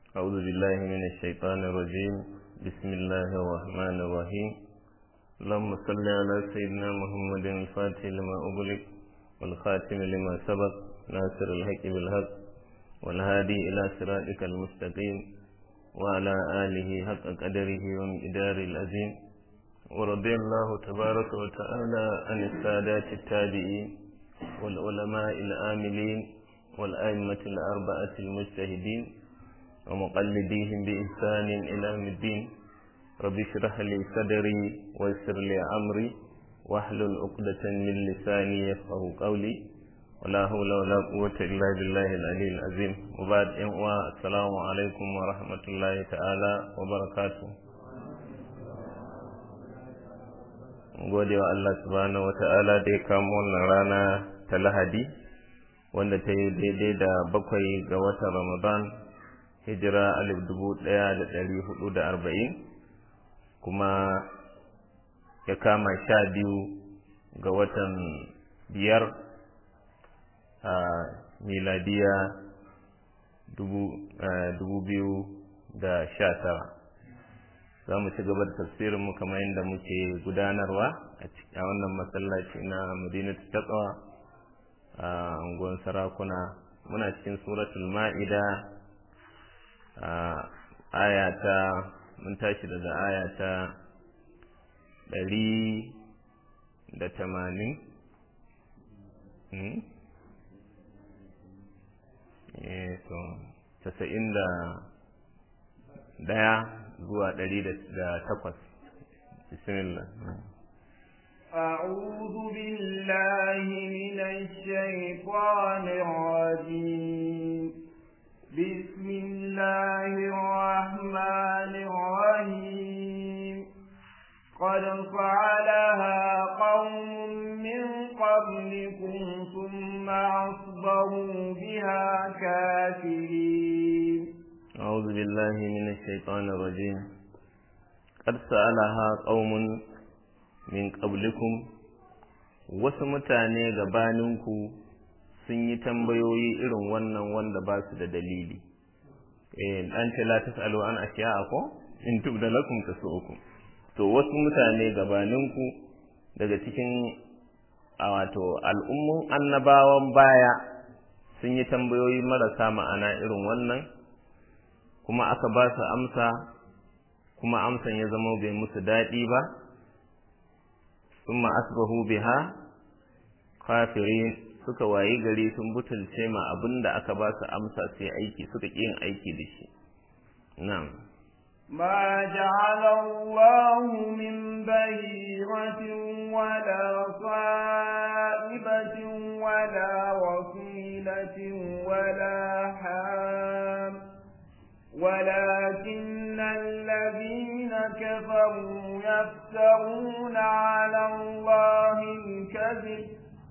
أعوذ بالله من الشيطان الرجيم بسم الله الرحمن الرحيم اللهم صل على سيدنا محمد الفاتح لما أغلق والخاتم لما سبق ناصر الحق بالحق والهادي إلى صراطك المستقيم وعلى آله حق قدره ومقدار العظيم ورضي الله تبارك وتعالى عن السادات التابعين والعلماء العاملين والأئمة الأربعة المجتهدين ومقلديهم بإحسان إلى يوم الدين رب اشرح لي صدري ويسر لي أمري واحلل عقدة من لساني يفقه قولي ولا حول ولا قوة إلا بالله العلي العظيم وبعد إن السلام عليكم ورحمة الله تعالى وبركاته gode wa Allah subhanahu wa ta'ala da ya kamo wannan rana ta lahadi wanda ta yi daidai da bakwai ga watan ramadan hijira alif dubu ɗaya da ɗari hudu da arba'in kuma ya kama sha biyu ga watan biyar a miladiya dubu biyu da sha tara za mu ci gaba da tafsirinmu kamar yadda muke gudanarwa a wannan masallaci na madinatu taqwa a unguwar sarakuna muna cikin suratul ma'ida aya ta mun tashi daga aya ta ɗari da tamanin to casa'in da ɗaya zuwa ɗari da takwas bismillah أعوذ بالله من الشيطان الرجيم بسم الله الرحمن الرحيم قد فعلها قوم من قبلكم ثم أصبروا بها كافرين أعوذ بالله من الشيطان الرجيم قد سألها قوم min qablikum wasu mutane gabaninku sun yi tambayoyi irin wannan wanda ba su da dalili eh an ce la tasalu an ashiya'a ko in tubda lakum tasu'ukum to wasu mutane gabaninku daga cikin wato al'ummun annabawan baya sun yi tambayoyi marasa ma'ana irin wannan kuma aka ba su amsa kuma amsan ya zama bai musu daɗi ba ثم asbahu biha kafirin suka wayi gari sun butulce ma abinda aka ba su amsa sai aiki suka ƙi yin aiki da shi na'am ما جعل الله من بهيرة ولا صائبة ولا وصيلة ولا حام ولكن الذين كفروا يفترون على الله الكذب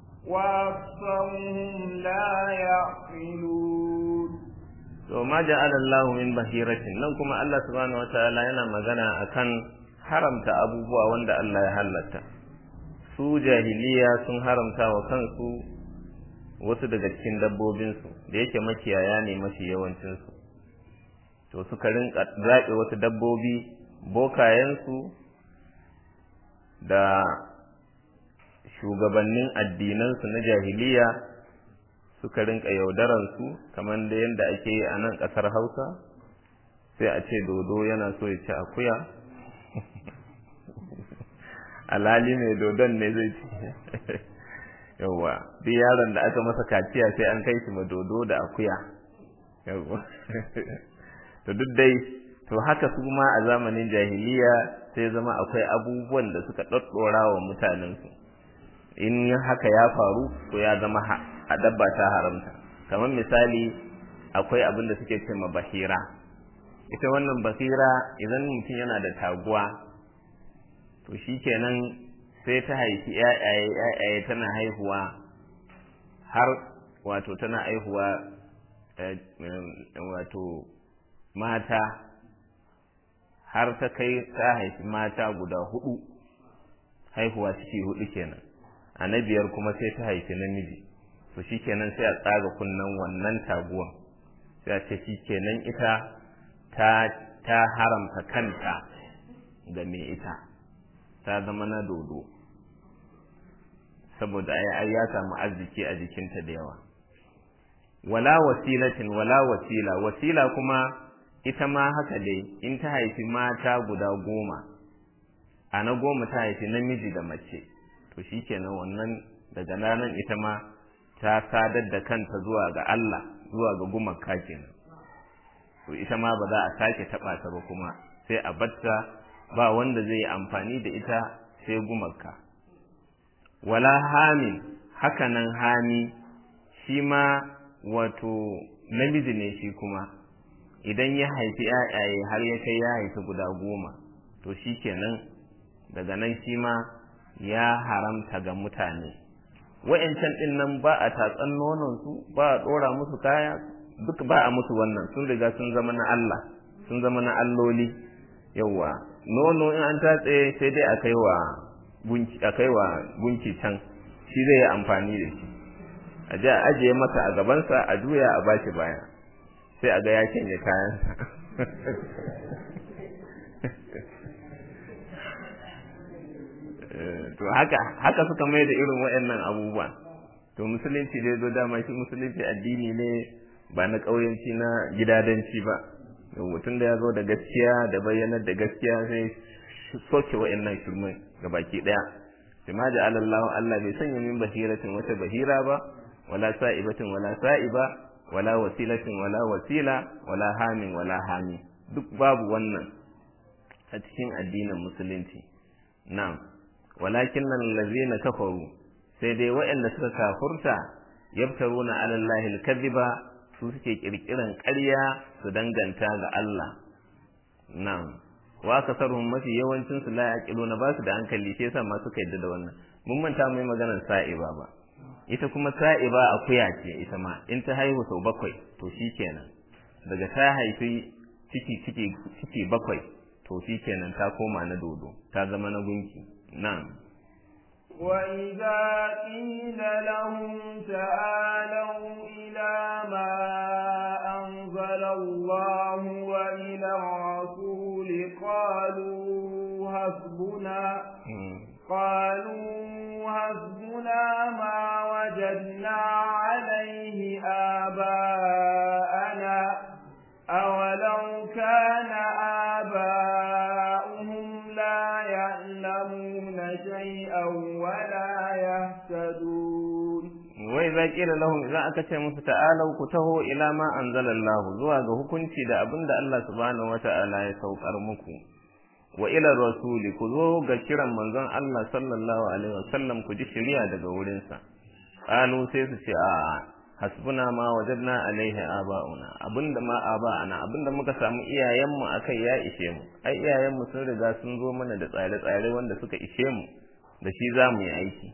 وأكثرهم لا يعقلون وما جعل الله من بهيرة nan kuma Allah subhanahu wataala yana magana akan haramta abubuwa wanda Allah ya halatta su jahiliya sun haramta wa kansu wasu daga cikin dabbobinsu da yake makiyaya ne mafi yawancinsu to suka rinka zaɓe wasu dabbobi bokayensu da shugabannin addinansu na jahiliya suka rinka yaudaransu kamar da yadda ake yi a nan ƙasar hausa sai a ce dodo yana so ya ci akuya alhali mai dodon ne zai ci yauwa duk yaron da aka masa kaciya sai an kai shi ma dodo da akuya yauwa to duk dai to haka su ma a zamanin jahiliya sai zama akwai abubuwan da suka ɗaɗɗora wa mutanensu in haka ya faru to ya zama a dabba ta haramta kamar misali akwai abin da suke ce ma bahira ita wannan bahira idan mutum yana da taguwa to shi kenan sai ta haifi ‘ya'yaye ‘ya'yaye tana haihuwa har wato tana haihuwa wato mata har ta kai ta haifi mata guda hudu haihuwa ciki hudu kenan a na biyar kuma sai ta haifi namiji to shi kenan sai a tsaga kunnen wannan taguwan sai a ce shi kenan ita ta ta haramta kanta ga mai ita ta zama na dodo saboda ai ya samu arziki a jikinta da yawa wala wasilatin wala wasila wasila kuma ita ma haka dai in ta haifi mata guda goma a na goma ta haifi namiji da mace to shikenan wannan daga ranar ita ma ta sadar da kanta zuwa ga Allah zuwa ga gumaka kenan to ita ma ba za a sake taɓa ta ba kuma sai a batta ba wanda zai amfani da ita sai gumaka wala hamin hakanan hami shi ma wato namiji ne shi kuma idan ya haifi ‘ya'yaye har ya kai ya haifi guda goma to shi kenan daga nan shi ma ya haramta ga mutane wa'yancan ɗin nan ba a tatsan nononsu ba a ɗora musu kaya duk ba a musu wannan sun riga sun zama na Allah sun zama na alloli yawwa nono in an tatse sai dai a kai wa gunki a kai wa gunki can shi zai yi amfani da shi a je a ajiye masa a gabansa a juya a bashi baya sai a ga ya canje kayansa to haka haka suka mai da irin waɗannan abubuwa to musulunci dai zo dama shi musulunci addini ne ba na ƙauyenci na gidadanci ba mutum da ya zo da gaskiya da bayyanar da gaskiya sai soke waɗannan shirmai ga baki ɗaya sai ma da alallahu Allah bai sanya min bahiratin wata bahira ba wala sa'ibatin wala sa'iba wala wasilatin wala wasila wala hamin wala hami duk babu wannan a cikin addinin musulunci na'am walakin nan lazina kafaru sai dai waɗanda suka kafurta yabtaruna ala allahi alkadhiba su suke kirkiran ƙarya su danganta ga Allah na'am wa kasarhum mafi yawancin su la yaqiluna ba su da hankali sai yasa ma suka yadda da wannan mun manta mai maganar sa'iba ba ita kuma sa'iba akuya ce ita ma in ta haihu sau bakwai to shikenan daga ta haifi ciki ciki ciki bakwai to shikenan ta koma na dodo ta zama na gunki na'am وإذا قيل لهم تعالوا إلى ما أنزل الله وإلى الرسول قالوا حسبنا قالوا حسبنا ما وجدنا عليه آباءنا أولو كان آباؤهم لا يعلمون شيئا ولا يهتدون وإذا قيل لهم إذا أكتش تعالوا كتهوا إلى ما أنزل الله زوا ga hukunci da abin da Allah subhanahu wata'ala ya saukar muku wa ila rasuli ku zo ga kiran manzon Allah sallallahu alaihi wasallam ku ji shari'a daga wurinsa qalu sai su ce a hasbuna ma wajadna alaihi aba'una abinda ma aba'ana abinda muka samu iyayenmu akai ya ishe mu ai iyayenmu sun riga sun zo mana da tsare-tsare wanda suka ishe mu da shi za mu yi aiki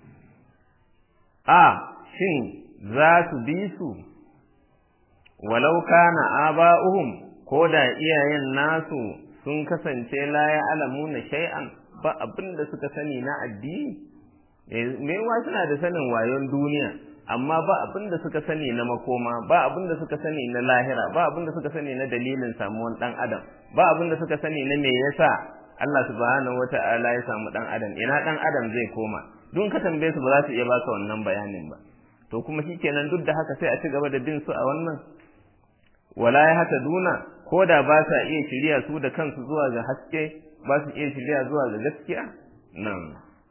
a shin za su bi su walau kana aba'uhum ko da iyayen nasu sun kasance la ya alamuna shay'an ba abinda suka sani na addini me suna da sanin wayon duniya amma ba abin da suka sani na makoma ba abin da suka sani na lahira ba abin da suka sani na dalilin samuwan dan adam ba abin da suka sani na me yasa Allah subhanahu wata'ala ya samu dan adam ina dan adam zai koma duk ka tambaye su ba za su iya baka wannan bayanin ba to kuma shikenan duk da haka sai a ci gaba da bin su a wannan wala ya hata duna ko da ba sa iya shirya su da kansu zuwa ga haske ba su iya shirya zuwa ga gaskiya nan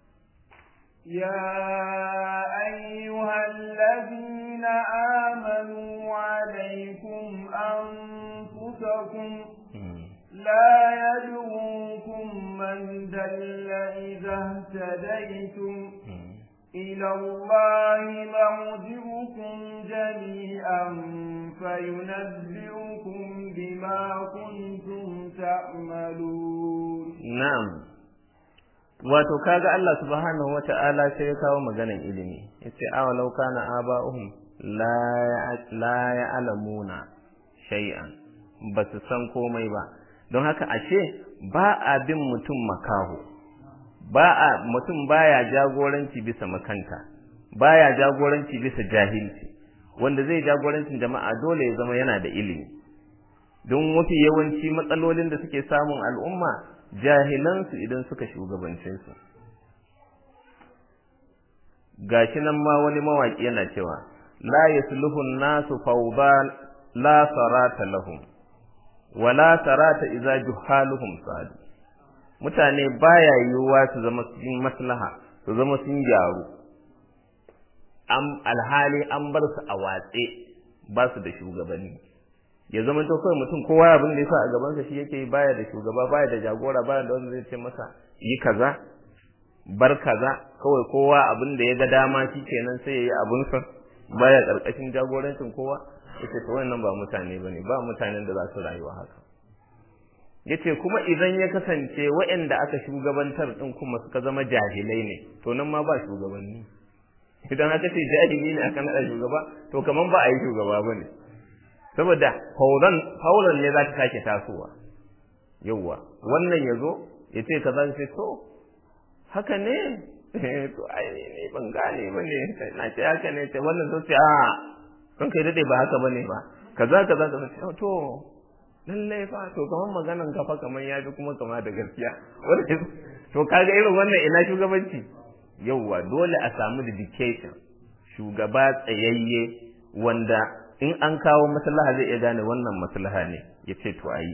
يا أيها الذين آمنوا عليكم أنفسكم لا يدعوكم من دل إذا اهتديتم إلى الله مرجعكم جميعا فينبئكم بما كنتم تعملون نعم wato kaga Allah subhanahu wata'ala sai ya kawo maganan ilimi yace aw law kana aba'uhum la la ya'lamuna shay'an ba su san komai ba don haka ashe ba a bin mutum makaho ba a mutum baya jagoranci bisa makanta baya jagoranci bisa jahilci wanda zai jagorancin jama'a dole ya zama yana da ilimi don mafi yawanci matsalolin da suke samun al'umma jahilansu idan suka shugabance su gashi nan ma wani mawaki yana cewa la yasluhu nasu fawda la sarata lahum wa la sarata idza juhaluhum sadu mutane baya yiwuwa su zama cikin maslaha su zama sun gyaru am alhali an bar su a watse ba su da shugabanni ya zama to kawai mutum kowa abin da yasa a gabansa shi yake baya da shugaba baya da jagora baya da wanda zai ce masa yi kaza bar kaza kawai kowa abin da ya ga dama shi kenan sai ya yi abinsa baya karkashin jagorancin kowa yace to wannan ba mutane bane ba mutanen da za su rayuwa haka yace kuma idan ya kasance waɗanda aka shugabantar din kuma suka zama jahilai ne to nan ma ba shugabanni idan aka ce jahili ne aka nada shugaba to kaman ba a yi shugaba bane saboda fauran fauran ne za ta sake tasowa yawwa wannan yazo yace kaza sai to haka ne to ai ne ban gane bane na ce haka ne ce wannan sai a kan kai dade ba haka bane ba kaza kaza kaza to lallai fa to kaman maganan kafa kaman ya fi kuma kama da gaskiya to kaga irin wannan ina shugabanci yauwa dole a samu dedication shugaba tsayayye wanda in an kawo maslaha zai iya gane wannan maslaha ne ya ce to ayi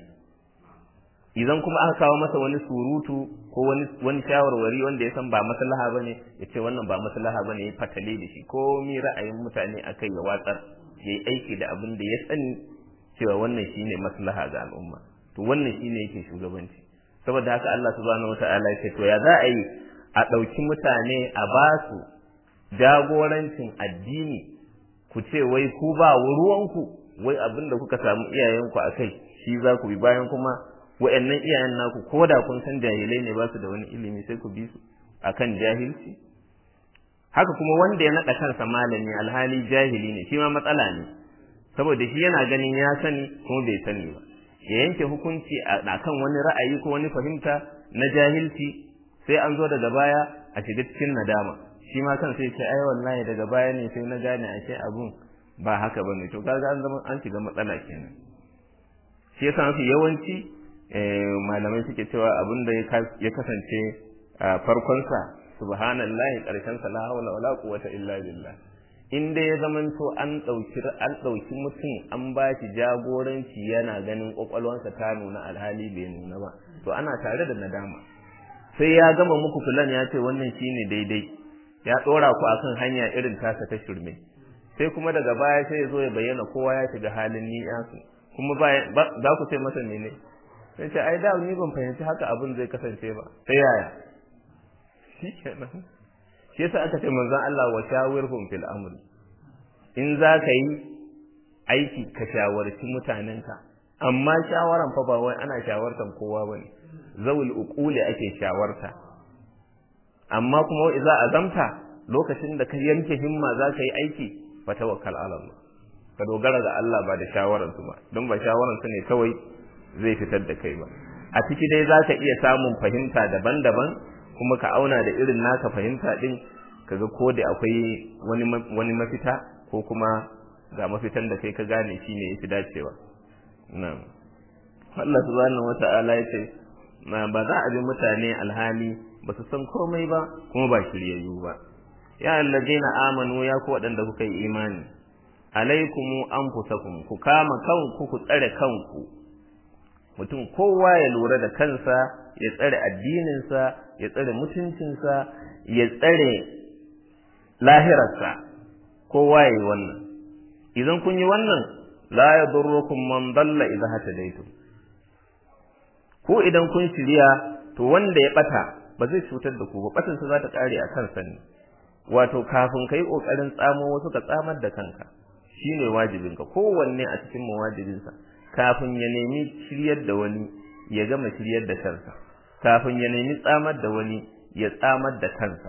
idan kuma aka kawo masa wani surutu ko wani wani shawarwari wanda ya san ba maslaha bane ya ce wannan ba maslaha bane ya fatale da shi ko mi ra'ayin mutane akai ya watsar yayi aiki da abin da ya sani cewa wannan shine maslaha ga al'umma to wannan shine yake shugabanci saboda haka Allah subhanahu wataala ya ce to ya za a yi a ɗauki mutane a ba su jagorancin addini ku ce wai ku ba ruwanku wai abin da kuka samu iyayenku a kai shi za ku bi bayan kuma wa'annan iyayen naku ko da kun san jahilai ne ba su da wani ilimi sai ku bi su akan jahilci haka kuma wanda ya naɗa kansa malami alhali jahili ne shi ma matsala ne saboda shi yana ganin ya sani kuma bai sani ba ya yanke hukunci a kan wani ra'ayi ko wani fahimta na jahilci sai an zo daga baya a shiga cikin nadama shi ma kan sai ce ai wallahi daga baya ne sai na gane ashe abun ba haka bane to kaga an zama an shiga matsala kenan shi yasa mafi yawanci malamai suke cewa abin da ya kasance a farkonsa subhanallahi karshen sa la hawla wala quwwata illa billah in dai ya zamanto an ɗauki an ɗauki mutum an ba shi jagoranci yana ganin ƙwaƙwalwansa ta nuna alhali bai nuna ba to ana tare da nadama sai ya gama muku fulan ya ce wannan shine daidai ya ɗora ku akan hanya irin tasa ta shirme sai kuma daga baya sai ya zo ya bayyana kowa ya shiga halin ni su kuma za ku ce masa ne sai ce ai da ni ban fahimci haka abin zai kasance ba sai yaya shi kenan shi yasa aka ce manzon Allah wa shawirhum fil amri in za ka yi aiki ka shawarci mutanenka amma shawaran fa ba wai ana shawartan kowa bane zawul uquli ake shawarta amma kuma idza azamta lokacin da ka yanke himma za ka yi aiki fa tawakkal ala Allah ka dogara ga Allah ba da shawaran su ba don ba shawaran su ne kawai zai fitar da kai ba a ciki dai za ka iya samun fahimta daban-daban kuma ka auna da irin naka fahimta din kaga ko da akwai wani wani mafita ko kuma ga mafitan da kai ka gane shine yafi dacewa na'am Allah subhanahu wata'ala yace ma ba za a bi mutane alhali ba su san komai ba kuma ba shiryayyu ba ya allazina amanu ya ku waɗanda kuka yi imani alaikumu anfusakum ku kama kanku ku tsare kanku mutum kowa ya lura da kansa ya tsare addininsa ya tsare mutuncinsa ya tsare lahirarsa kowa ya yi wannan idan kun yi wannan la ya durrukum man dalla idan hatadaitum ko idan kun shirya to wanda ya bata ba zai cutar da ku ba batan sa za ta kare a kansa ne wato kafin kai kokarin tsamo wasu ka tsamar da kanka shine wajibinka kowanne a cikin mawajibinsa kafin ya nemi shiryar da wani ya gama shiryar da kansa kafin ya nemi tsamar da wani ya tsamar da kansa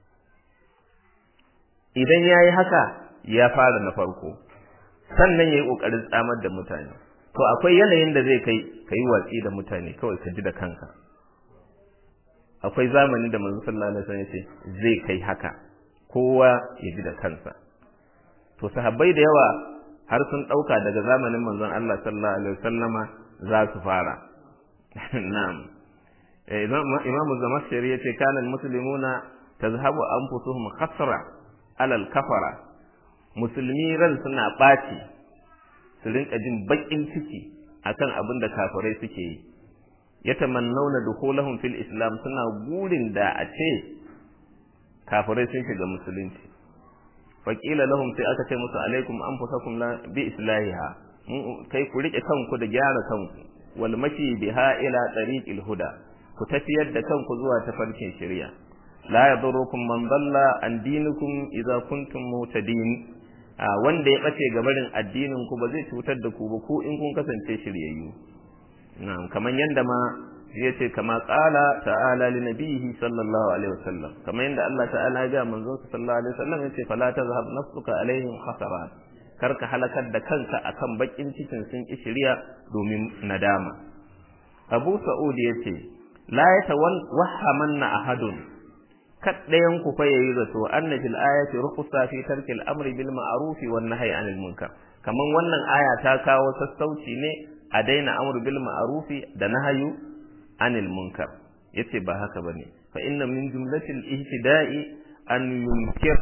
idan ya yi haka ya fara na farko sannan ya yi ƙoƙarin tsamar da mutane to akwai yanayin da zai kai ka yi watsi da mutane kawai ka ji da kanka akwai zamani da manzo sallallahu alaihi wasallam yace zai kai haka kowa ya ji da kansa to sahabbai da yawa har sun ɗauka daga zamanin manzon Allah sallallahu alaihi wasallama za su fara na'am imamu zamashari yace kana almuslimuna tazhabu anfusuhum khasra alal kafara musulmi ran suna ɓaci su rinka jin baƙin ciki akan abin da kafirai suke yi yatamannauna dukhulahum fil islam suna gurin da a ce kafirai sun shiga musulunci faƙila lahum sai aka ce musu alaikum anfusakum la bi islahiha kai ku rike kanku da gyara kanku wal mashi biha ila tariqil huda ku tafiyar da kanku zuwa tafarkin shari'a la yadurukum man dalla an dinikum idza kuntum mutadin wanda ya bace gabarin addinin ku ba zai cutar da ku ba ku in kun kasance shiryayyu na'am kaman yanda ma yace kama qala ta'ala li nabiyhi sallallahu alaihi wasallam kamar yanda Allah ta'ala ya ga manzon sallallahu alaihi wasallam yace fala tazhab nafsuka alaihim khasarat karka halakar da kanka akan bakin cikin sun ki shiriya domin nadama Abu Sa'ud yace la yatawahhamanna ahadun kaddayan ku fa yayi zato anna fil ayati rukhsa fi tarki al-amri bil ma'ruf wan nahyi anil munkar kaman wannan aya ta kawo sassauci ne a daina amru bil ma'ruf da nahyu anil munkar yace ba haka bane fa inna min jumlatil ihtida'i an yunkir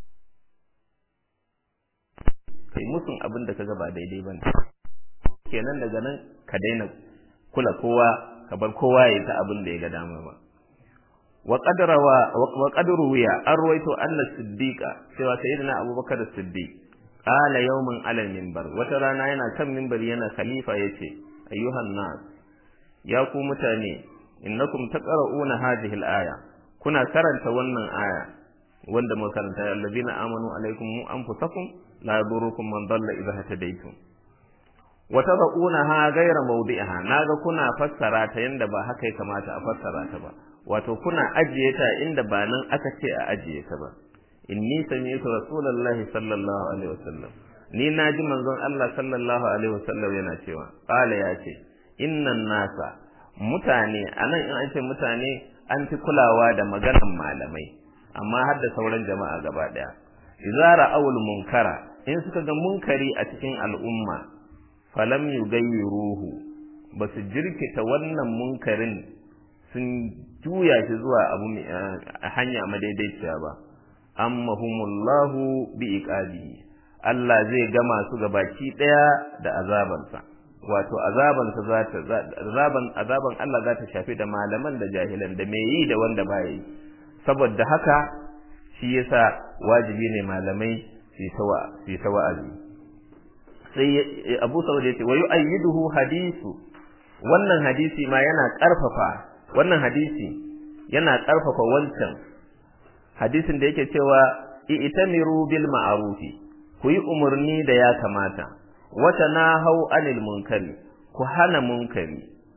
kai musun abin da kaga ba daidai bane kenan daga nan ka daina kula kowa ka bar kowa ya ta abin da ya ga dama ba wa qadrawa wa qadru ya arwayto anna siddiqa cewa sayyidina abubakar as-siddiq qala yawman ala minbar wata rana yana kan minbari yana khalifa yace ayyuhan nas ya ku mutane innakum taqra'una hadhihi al-aya kuna karanta wannan aya wanda muka karanta allazina amanu alaikum anfusakum la yadurukum man dalla idha hadaytum wa tad'unaha ghayra mawdi'iha naga kuna fassara ta yanda ba haka ya kamata a fassara ta ba wato kuna ajiye ta inda ba nan aka ce a ajiye ta ba inni sami'tu rasulullahi sallallahu alaihi wasallam ni naji manzon Allah sallallahu alaihi wasallam yana cewa qala ya ce innan nasa mutane anan in an ce mutane an fi kulawa da maganan malamai amma har da sauran jama'a gaba daya idza ra'awul munkara in suka ga munkari a cikin al'umma falam yugayyiruhu basu jirkita wannan munkarin sun juya shi zuwa abu hanya madaidaiciya ba ammahumullahu bi iqabihi Allah zai gama su gabaki daya da azabansa wato azabansa za ta azaban azaban Allah za ta shafi da malaman da jahilan da mai yi da wanda ba yi saboda haka shi yasa wajibi ne malamai su tawa su ta wa'azi sai Abu Sa'ud yace wa yu'ayyiduhu hadisu wannan hadisi ma yana karfafa wannan hadisi yana karfafa wancan hadisin da yake cewa i'tamiru bil ma'rufi ku yi umarni da ya kamata wata na hau anil munkari ku hana munkari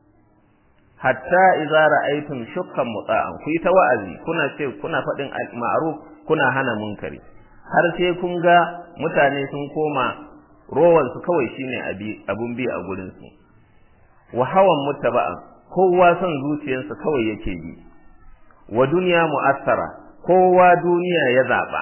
hatta idza ra'aytum shukkan muta'an ku yi ta wa'azi kuna ce kuna faɗin ma'ruf kuna hana munkari har sai kun ga mutane sun koma rowan su kawai shine abun bi a gurin su wa hawan muttaba'an kowa son zuciyarsa kawai yake bi wa duniya mu'assara kowa duniya ya zaba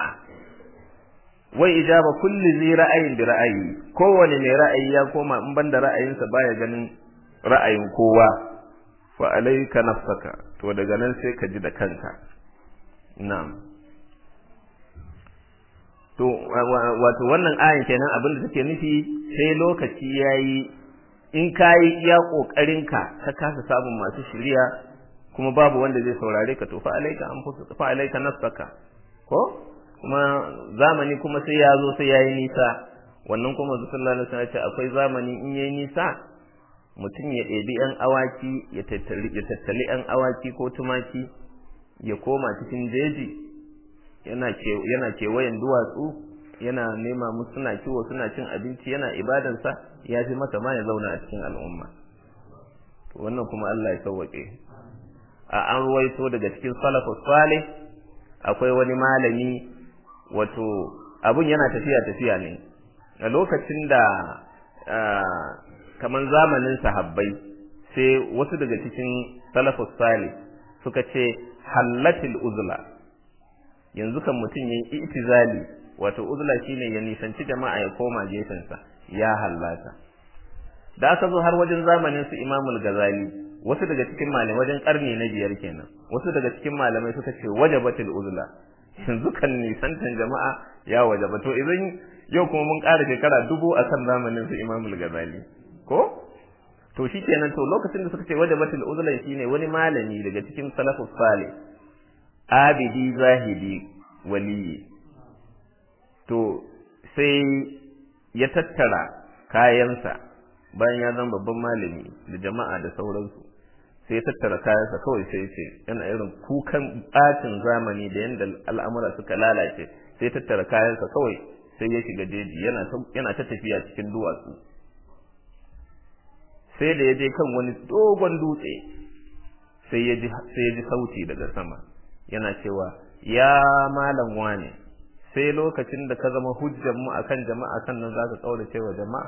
wai ijaba kulli zai ra'ayin da ra'ayi kowane mai ra'ayi ya koma in banda ra'ayinsa baya ganin ra'ayin kowa fa alayka nafsaka to daga nan sai ka ji da kanka na'am to wato wannan ayin kenan abin da take nufi sai lokaci yayi in kayi iya kokarinka ka kasa samun masu shiriya kuma babu wanda zai saurare ka to fa alayka anfusuka fa alayka nafsaka ko kuma zamani kuma sai ya zo sai yayi nisa wannan kuma sallallahu alaihi wasallam ce akwai zamani in yayi nisa mutum ya ɗebi yan awaki ya tattali ya tattali yan awaki ko tumaki ya koma cikin jeji yana ke yana kewayen duwatsu yana nema musu suna kiwo suna cin abinci yana ibadansa ya fi masa ma ya zauna a cikin al'umma wannan kuma Allah ya sauwaƙe a an ruwaito daga cikin salafus salih akwai wani malami wato abun yana tafiya tafiya ne a lokacin da kaman zamanin sahabbai sai wasu daga cikin salafus salih suka ce hallatil uzla yanzu kan mutum yin itizali wato uzla shine ya nisanci jama'a ya koma gefensa ya hallaka da aka zo har wajen zamanin su Imamul Ghazali wasu daga cikin malamai wajen karni na biyar kenan wasu daga cikin malamai suka ce wajabatul uzla yanzu kan nisantan jama'a ya wajaba to idan yau kuma mun ƙara shekara dubu a kan zamanin su Imamul Ghazali ko to shikenan to lokacin da suka ce wajabatul uzla shine wani malami daga cikin salafus salih abidi zahidi waliyi to sai ya tattara kayansa bayan ya zama babban malami da jama'a da sauransu sai ya tattara kayansa kawai sai ce yana irin kukan bacin zamani da yadda al'amura suka lalace sai ya tattara kayansa kawai sai ya shiga jeji yana ta tafiya cikin duwatsu sai da ya je kan wani dogon dutse sai ya ji sauti daga sama yana cewa ya malam wane sai lokacin da ka zama hujjan mu akan jama'a sannan za ka kaurace wa jama'a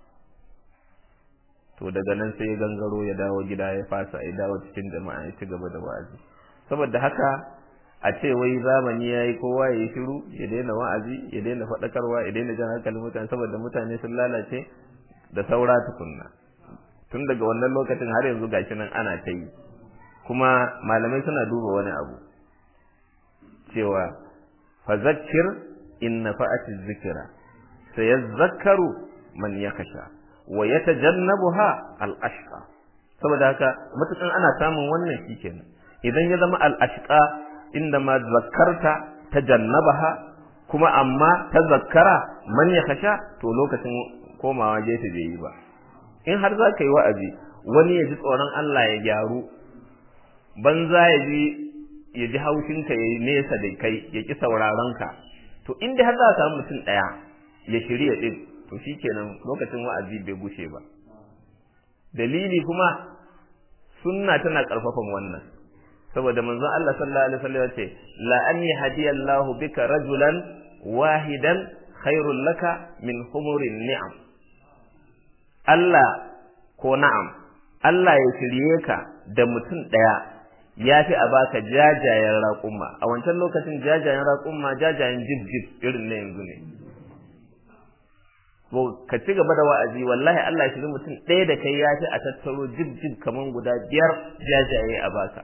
to daga nan sai ya gangaro ya dawo gida ya fasa ya dawo cikin jama'a ya ci gaba da wa'azi saboda haka a ce wai zamani yayi kowa ya yi shiru ya daina wa'azi ya daina faɗakarwa ya daina jan hankalin mutane saboda mutane sun lalace da saura tukunna tun daga wannan lokacin har yanzu gashi nan ana ta yi kuma malamai suna duba wani abu cewa fazakir in nafa'ati zikira sayazakkaru man yakasha wa yatajannabuha al-ashqa saboda haka matukan ana samun wannan shikenan idan ya zama al-ashqa inda ma zakkarta tajannabaha kuma amma tazakkara man yakasha to lokacin komawa gefe bai yi ba in har za ka yi wa'azi wani ya ji tsoron Allah ya gyaru banza ya ji ya ji haushinka ya yi nesa da kai ya ƙi sauraronka to inda har za a samu mutum ɗaya ya shirya ɗin to shi kenan lokacin wa'azi bai gushe ba dalili kuma sunna tana ƙarfafan wannan saboda manzon Allah sallallahu alaihi wasallam ya ce la an yahdiyallahu bika rajulan wahidan khairul laka min humurin ni'am Allah ko na'am Allah ya shirye ka da mutum ɗaya ya fi a baka jajayen raƙumma a wancan lokacin jajayen raƙumma jajayen jib-jib irin na yanzu ne ko ka ci gaba da wa'azi wallahi Allah shi mutum ɗaya da kai ya fi a tattaro jib-jib kaman guda biyar jajaye a baka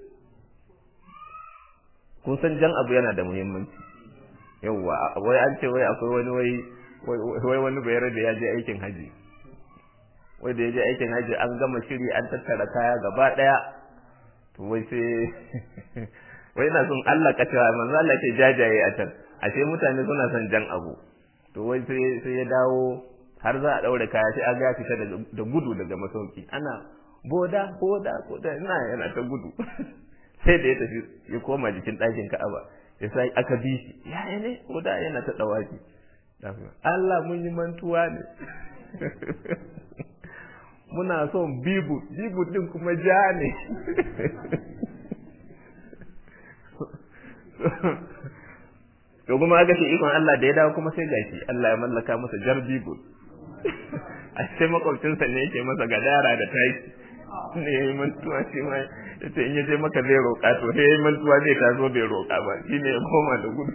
kun san jan abu yana da muhimmanci yawwa wai an ce wai akwai wani wai wai wani bayar da ya je aikin haji wai da ya je aikin haji an gama shiri an tattara kaya gaba ɗaya to wai sai wai ina son Allah ka cewa manzo Allah ke jajaye a can ashe mutane suna son jan abu to wai sai sai ya dawo har za a daure kaya sai aga ya fita da gudu daga masauki ana boda boda boda ina yana ta gudu sai da ya tafi ya koma jikin ɗakin Ka'aba ya sai aka bi shi ya ne boda yana ta dawaki Allah mun yi mantuwa ne muna son bibu bibu din kuma ja ne to kuma aka ce ikon Allah da ya dawo kuma sai gashi Allah ya mallaka masa jar bibu a sai makwabcinsa ne yake masa gadara da taki ne ya yi mantuwa shi ma ya ce in ya je maka zai roƙa to sai ya yi mantuwa zai taso bai roƙa ba shi ne ya koma da gudu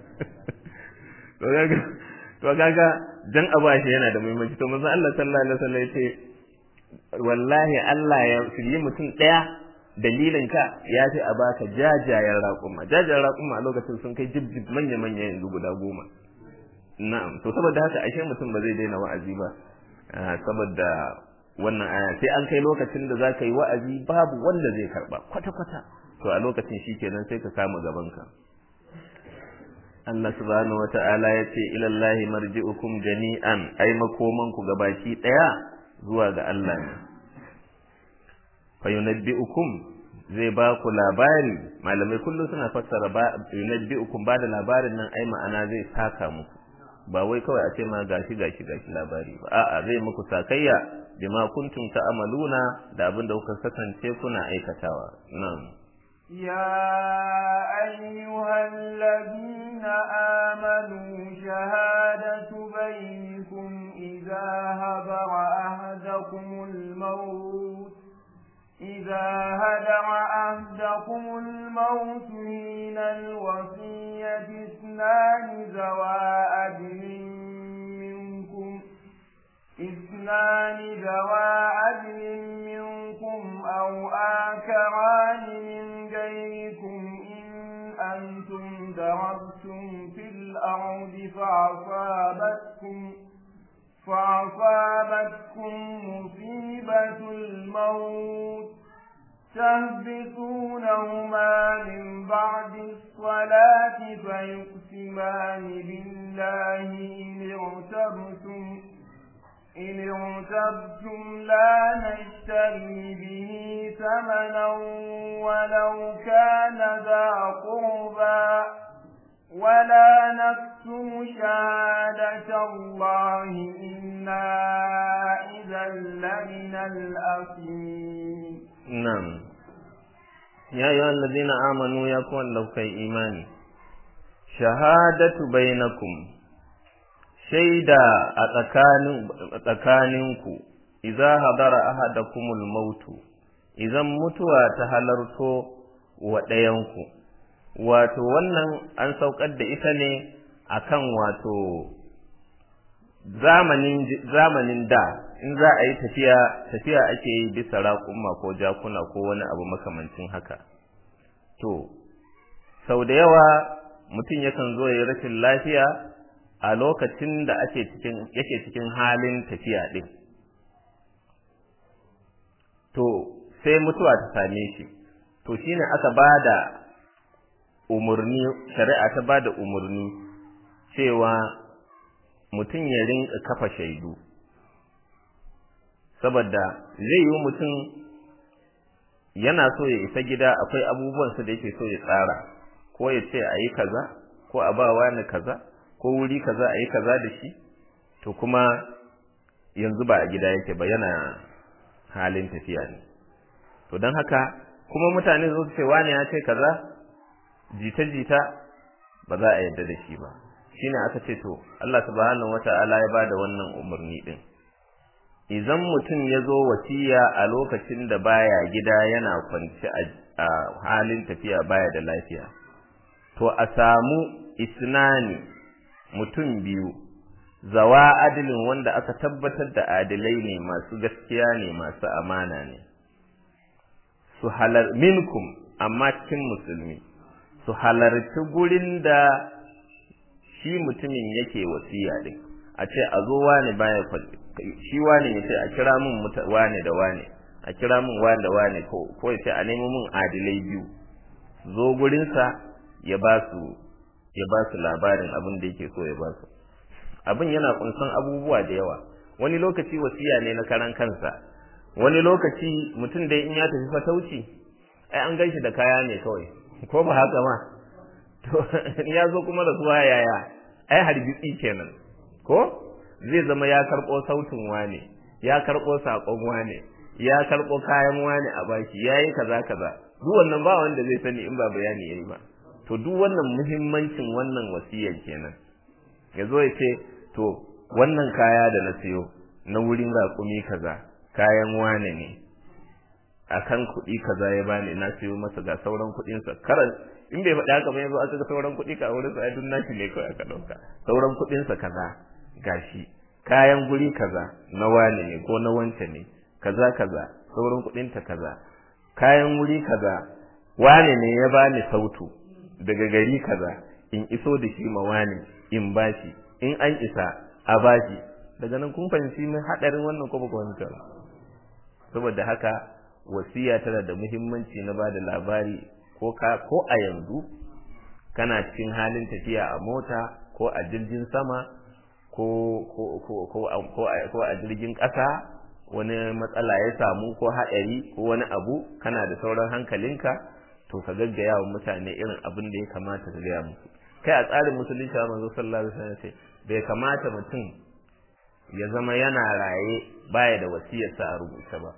to kaga jan abu shi yana da muhimmanci to manzon Allah sallallahu alaihi wasallam ya ce wallahi Allah ya shirye mutum ɗaya dalilin ka ya ce a baka jajayen raƙuma jajayen raƙuma a lokacin sun kai jibjib manya manya yanzu guda goma na'am to saboda haka ashe mutum ba zai daina wa'azi ba saboda wannan aya sai an kai lokacin da za ka yi wa'azi babu wanda zai karba kwata kwata to a lokacin shikenan sai ka kama gaban ka Allah subhanahu wata'ala ya ce ilallahi marji'ukum jami'an ai makomanku gabaki daya zuwa ga Allah ne fa yunabbi'ukum zai ba ku labari malamai kullum suna fassara ba yunabbi'ukum ba da labarin nan ai ma'ana zai saka muku ba wai kawai a ce ma gashi gashi gashi labari ba a'a zai muku sakayya bima kuntum ta'maluna da abin da kuka kasance kuna aikatawa na'am يا أيها الذين آمنوا شهادة بينكم إذا هبر أهدكم الموت إذا هدر أهدكم الموت من الوصية اثنان ذوى أدل منكم الأرض فأصابتكم فأصابتكم مصيبة الموت تهبطونهما من بعد الصلاة فيقسمان بالله إن ارتبتم إن ارتبتم لا نشتري به ثمنا ولو كان ذا قربى ولا نكتم شهادة الله إنا إذا لمن الأثيم نعم يا أيها الذين آمنوا يكون لو كي إيماني شهادة بينكم shaida a tsakaninku idza hadara ahadakumul mautu idan mutuwa ta halarto wa ɗayanku wato wannan an saukar da ita ne akan wato zamanin zamanin da in za a yi tafiya tafiya ake yi bisa raƙuma ko jakuna ko wani abu makamancin haka to sau da yawa mutum yakan zo ya yi rashin lafiya a lokacin da ake cikin yake cikin halin tafiya din to sai mutuwa ta same shi to shine aka bada umurni shari'a ta bada umurni cewa mutum ya rinka kafa shaidu saboda zai yi mutum yana so ya isa gida akwai abubuwan su da yake so ya tsara ko ya ce a yi kaza ko a ba wani kaza ko wuri kaza a yi kaza da shi to kuma yanzu ba a gida yake ba yana halin tafiya ne to don haka kuma mutane su ce wani ya ce kaza jita-jita ba za a yarda da shi ba shine aka ce to Allah subhanahu wata'ala ya bada wannan umarni din idan mutum ya zo wasiya a lokacin da baya gida yana kwanci a halin tafiya baya da lafiya to a samu isnani mutum biyu zawa adilin wanda aka tabbatar da adilai ne masu gaskiya ne masu amana ne su halar minkum amma cikin musulmi su halarci gurin da shi mutumin yake wasiya din a ce a zo wane baya shi wane ya ce a kira min wane da wane a kira min wane da wane ko ya ce a nemo min adilai biyu zo gurinsa ya ba su ya ba su labarin abin da yake so ya ba su abin yana kunsan abubuwa da yawa wani lokaci wasiya ne na karan kansa wani lokaci mutum dai in ya tafi fatauci ai an ganshi da kaya ne kawai ko ba haka ma to ya zo kuma da suwa yaya ai harbitsi kenan ko zai zama ya karɓo sautin wane ya karɓo saƙon wane ya karɓo kayan wane a baki yayi kaza kaza duk wannan ba wanda zai sani in ba bayani yayi ba to duk wannan muhimmancin wannan wasiyar kenan ya zo ya ce to wannan kaya da na siyo na wurin raƙumi kaza kayan wane ne akan kuɗi kaza ya bani na siyo masa ga sauran kuɗinsa karan in bai faɗi haka ba yanzu aka ga sauran kuɗi ka wurin sa ai dun nashi ne kawai aka ɗauka sauran kuɗinsa kaza gashi kayan guri kaza na wane ne ko na wance ne kaza kaza sauran kuɗinta kaza kayan wuri kaza wane ne ya bani sautu daga gari kaza in iso da shi ma wane in bashi in an isa a bashi daga nan kun fahimci min hadarin wannan ko ba ku fahimta ba saboda haka wasiya tana da muhimmanci na bada labari ko ka ko a yanzu kana cikin halin tafiya a mota ko a jirgin sama ko ko ko ko ko a jirgin ƙasa wani matsala ya samu ko haɗari ko wani abu kana da sauran hankalinka to ka gaggaya wa mutane irin abin da ya kamata ka gaya musu kai a tsarin musulunci a manzo sallallahu alaihi wasallam ce bai kamata mutum ya zama yana raye baya da wasiyarsa a rubuce ba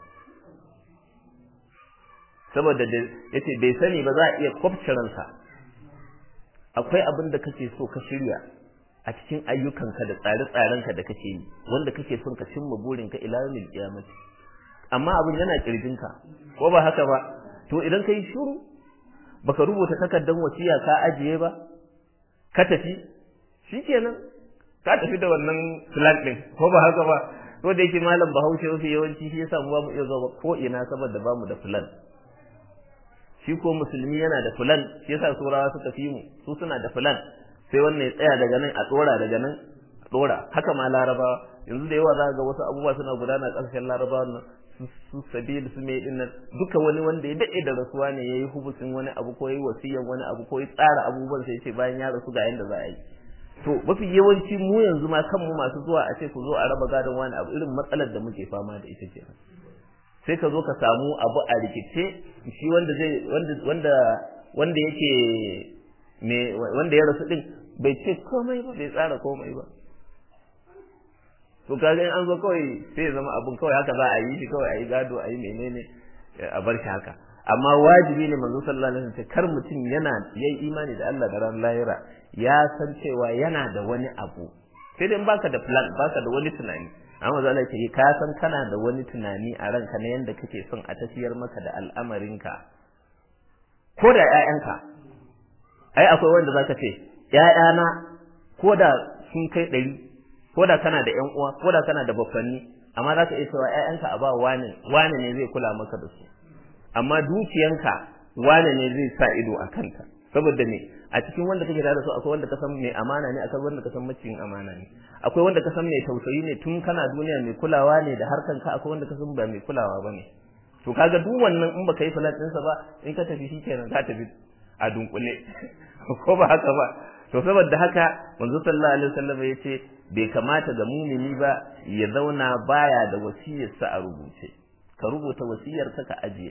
saboda da yace bai sani ba za a iya kwafce ransa akwai abin da kake so ka shirya a cikin ayyukanka da tsare-tsarenka da kake yi wanda kake son ka cimma burinka ila yawmil qiyamah amma abin yana kirjinka ko ba haka ba to idan kai shiru baka rubuta takardar wasiya ka ajiye ba ka tafi shikenan ka tafi da wannan plan din ko ba haka ba ko da yake malam Bahaushe wasu yawanci shi yasa mu ba mu iya zuwa ko ina saboda ba mu da plan shi ko musulmi yana da plan shi yasa surawa suka fi mu su suna da plan sai wannan ya tsaya daga nan a tsora daga nan a tsora haka ma larabawa yanzu da yawa za ga wasu abubuwa suna gudana ƙarshen larabawa nan su sabil su mai dinnan duka wani wanda ya daɗe da rasuwa ne yayi hubusin wani abu ko yayi wasiyan wani abu ko ya tsara abubuwan sai ce bayan ya rasu ga yanda za a yi to mafi yawanci mu yanzu ma kanmu masu zuwa a ce ku zo a raba gadon wani abu irin matsalar da muke fama da ita kenan sai ka zo ka samu abu a rikice shi wanda zai wanda wanda wanda yake me wanda ya rasu din bai ce komai ba bai tsara komai ba to kaga in an zo kawai sai ya zama abun kawai haka za a yi shi kawai a yi gado a yi menene a bar shi haka amma wajibi ne manzo sallallahu alaihi wasallam kar mutum yana yayi imani da Allah da ran lahira ya san cewa yana da wani abu sai dai baka da plan baka da wani tunani amma za Allah ce ka san kana da wani tunani a ranka na yanda kake son a tafiyar maka da al'amarinka ko da ƴaƴanka ai akwai wanda zaka ce ƴaƴana ko da sun kai ɗari ko da kana da ƴan uwa ko da kana da baffanni amma zaka iya cewa ƴaƴanka a ba wani wani ne zai kula maka da su amma dukiyanka wane ne zai sa ido a kanta saboda me a cikin wanda kake tare da su akwai wanda ka san mai amana ne akwai wanda ka san maciyin amana ne akwai wanda ka san mai tausayi ne tun kana duniya mai kulawa ne da harkan ka akwai wanda ka san ba mai kulawa bane to kaga duk wannan in baka yi filan ɗinsa ba in ka tafi shikenan ka tafi a dunkule ko ba haka ba to saboda haka manzo sallallahu alaihi wasallam ya ce bai kamata ga mumini ba ya zauna baya da wasiyarsa a rubuce ka rubuta wasiyarka ka ajiye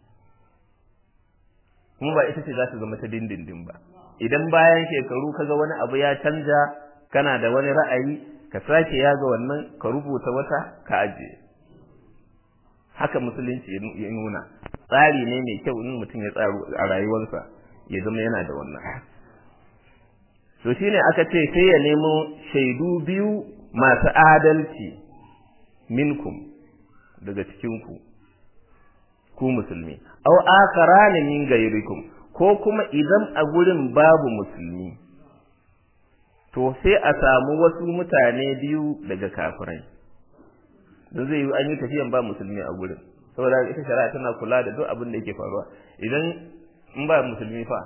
kuma ba ita ce za ta zama ta dindindin ba idan bayan shekaru kaga wani abu ya canja kana da wani ra'ayi ka sake yaga wannan ka rubuta wata ka ajiye haka musulunci ya nuna tsari ne mai kyau in mutum ya tsaro a rayuwarsa ya zama yana da wannan to shine aka ce sai ya nemo shaidu biyu masu adalci minkum daga cikinku ku musulmi aw akharana min gairikum ko kuma idan a gurin babu musulmi to sai a samu wasu mutane biyu daga kafirai don zai yi an yi tafiyan ba musulmi a gurin saboda ita shari'a tana kula da duk abin da yake faruwa idan in ba musulmi fa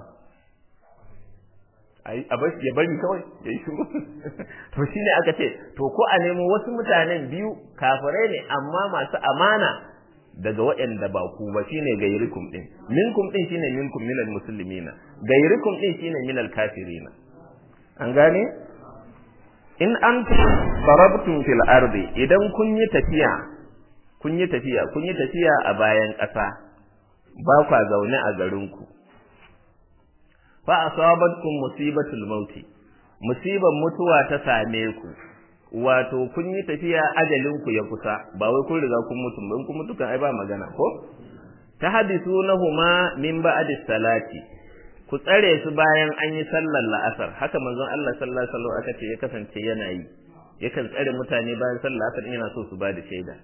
a bar ya bari kawai ya yi shuru to shine aka ce to ko a nemo wasu mutanen biyu kafirai ne amma masu amana daga waɗanda ba ku ba shine gairikum din minkum din shine minkum minal muslimina gairikum din shine minal kafirina an gane in antum darabtum fil ardi idan kun yi tafiya kun yi tafiya kun yi tafiya a bayan ƙasa ba kwa zaune a garinku fa asabatkum musibatul mauti musiban mutuwa ta same ku wato kun yi tafiya ajalin ku ya kusa ba wai kun riga kun mutu ba kun mutu kan ai ba magana ko tahdisunahuma min ba'di salati ku tsare su bayan an yi sallar la'asar haka manzon Allah sallallahu alaihi wasallam aka ce ya kasance yana yi yakan tsare mutane bayan sallar la'asar yana so su ba da shaida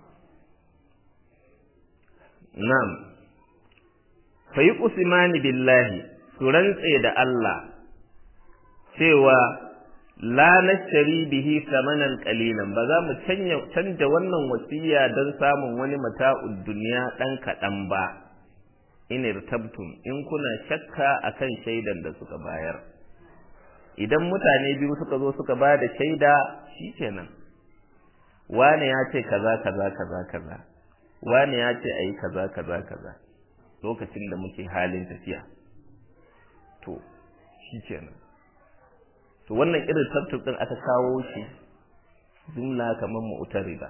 na'am fa yuqsimani billahi su rantse da Allah cewa la nashtari bihi samanan qalilan ba za mu canja canja wannan wasiya don samun wani mata'ud duniya dan kadan ba in irtabtum in kuna shakka akan shaidan da suka bayar idan mutane biyu suka zo suka ba da shaida shikenan wani ya ce kaza kaza kaza kaza wani ya ce ayi kaza kaza kaza lokacin da muke halin tafiya to shikenan to wannan irin tartib din aka kawo shi jumla kamar mu'tarida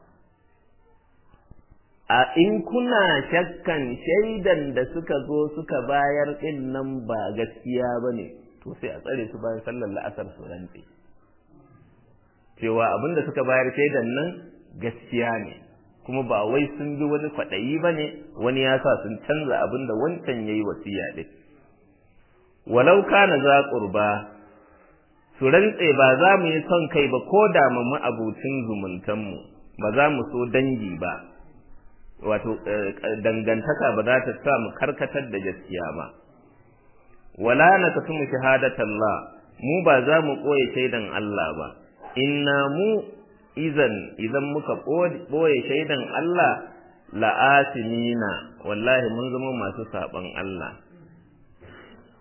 a in kuna shakkan shaidan da suka zo suka bayar din nan ba gaskiya bane to sai a tsare su bayan sallar la'asar su rantse cewa abinda suka bayar shaidan nan gaskiya ne kuma ba wai sun bi wani kwaɗayi ba ne wani ya sa sun canza abinda wancan ya yi wasiya ɗin walau kana za ƙurba su rantse ba za mu yi son kai ba ko da mu abucin zumuntanmu ba za mu so dangi ba wato dangantaka ba za ta sa mu karkatar da gaskiya ba wala na kasumu shahadatallah mu ba za mu koye shaidan Allah ba inna mu izan idan muka boye shaidan Allah la'asimina wallahi mun zama masu saban Allah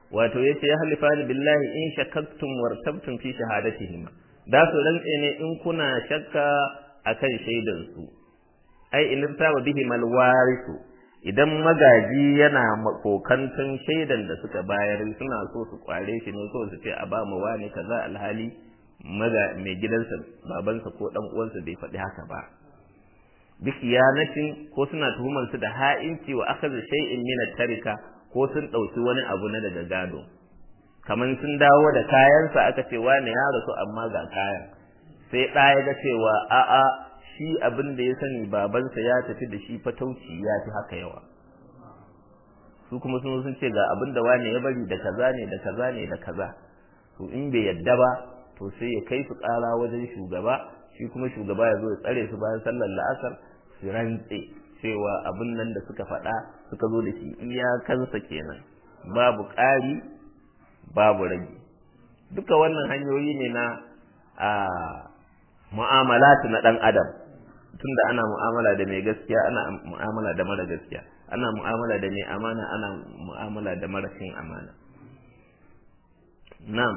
wato yace ya halifani billahi in shakkaktum wartabtum fi shahadatihim da su rantse ne in kuna shakka akan shaidan su ai in taba bihi mal warisu idan magaji yana kokantun shaidan da suka bayar suna so su kware shi ne so su ce a ba mu wani kaza alhali maga mai gidansa babansa ko dan uwansa bai faɗi haka ba bi khiyanatin ko suna tuhumar su da ha'inci wa akhadha shay'in min tarika ko sun dauki wani abu na daga gado kaman sun dawo da kayansa aka ce wani ya rasu amma ga kayan sai ɗaya ga cewa a'a shi abin da ya sani babansa ya tafi da shi fatauci ya fi haka yawa su kuma sun sun ce ga abin da wane ya bari da kaza ne da kaza ne da kaza to in bai yadda ba to sai ya kai su ƙara wajen shugaba shi kuma shugaba ya zo ya tsare su bayan sallar la'asar su rantse cewa abin nan da suka faɗa suka zo da shi iyakansa kenan babu ƙari babu rage duka wannan hanyoyi ne na a mu'amalatu na ɗan adam tunda ana mu'amala da mai gaskiya ana mu'amala da mara gaskiya ana mu'amala da mai amana ana mu'amala da marashin amana na'am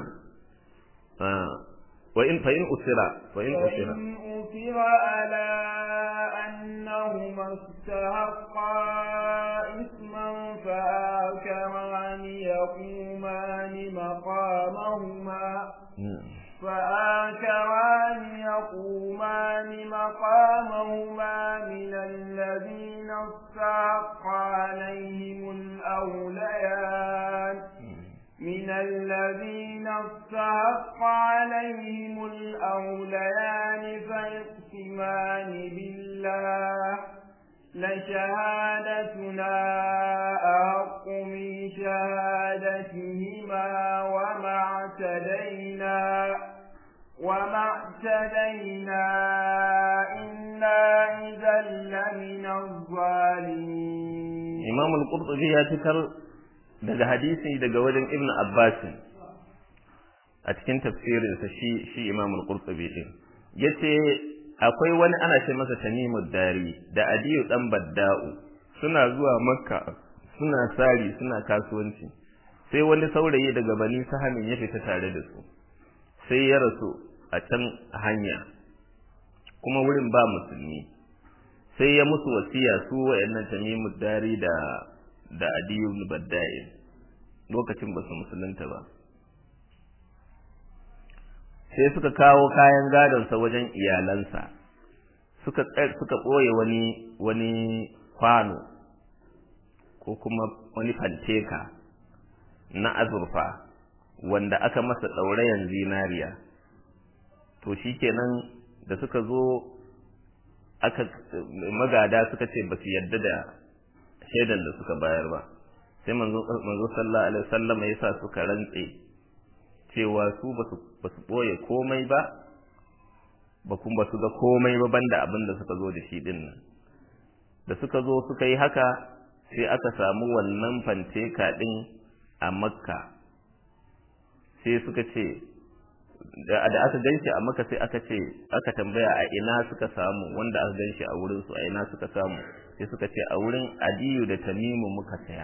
wa in fa in usira wa in usira أثر على أنهما استحقا إثما فآكران يقومان مقامهما فآكران يقومان مقامهما من الذين استحق عليهم الأوليان من الذين استحق عليهم الأوليان فيقسمان بالله لشهادتنا أحق من شهادتهما وما اعتدينا وما اعتدينا إنا إذا لمن الظالمين إمام القرطبي ya fitar daga hadisi daga wajen Ibn Abbas a cikin tafsirinsa shi shi Imam al-Qurtubi din yace akwai wani ana ce masa Tamimud Dari da Adiyu dan Badda'u suna zuwa Makka suna sari suna kasuwanci sai wani saurayi daga Bani Sahamin ya fita tare da su sai ya rasu a can hanya kuma wurin ba musulmi sai ya musu wasiya su wayannan Tamimud Dari da da Adiyu ibn Badda'i lokacin ba su musulunta ba sai suka kawo kayan gadonsa wajen iyalansa suka suka ɓoye wani wani kwano ko kuma wani fanteka na azurfa wanda aka masa ɗaurayen zinariya to shikenan da suka zo aka magada suka ce ba su yarda da shaidan da suka bayar ba sai manzo sallallahu alaihi wasallam ya sa suka rantse cewa su ba su ɓoye komai ba ba kuma ba su ga komai ba banda abin da suka zo da shi din nan da suka zo suka yi haka sai aka samu wannan fanteka din a makka sai suka ce da aka ganshi a makka sai aka ce aka tambaya a ina suka samu wanda aka ganshi a wurin su a ina suka samu sai suka ce a wurin adiyu da tamimu muka saya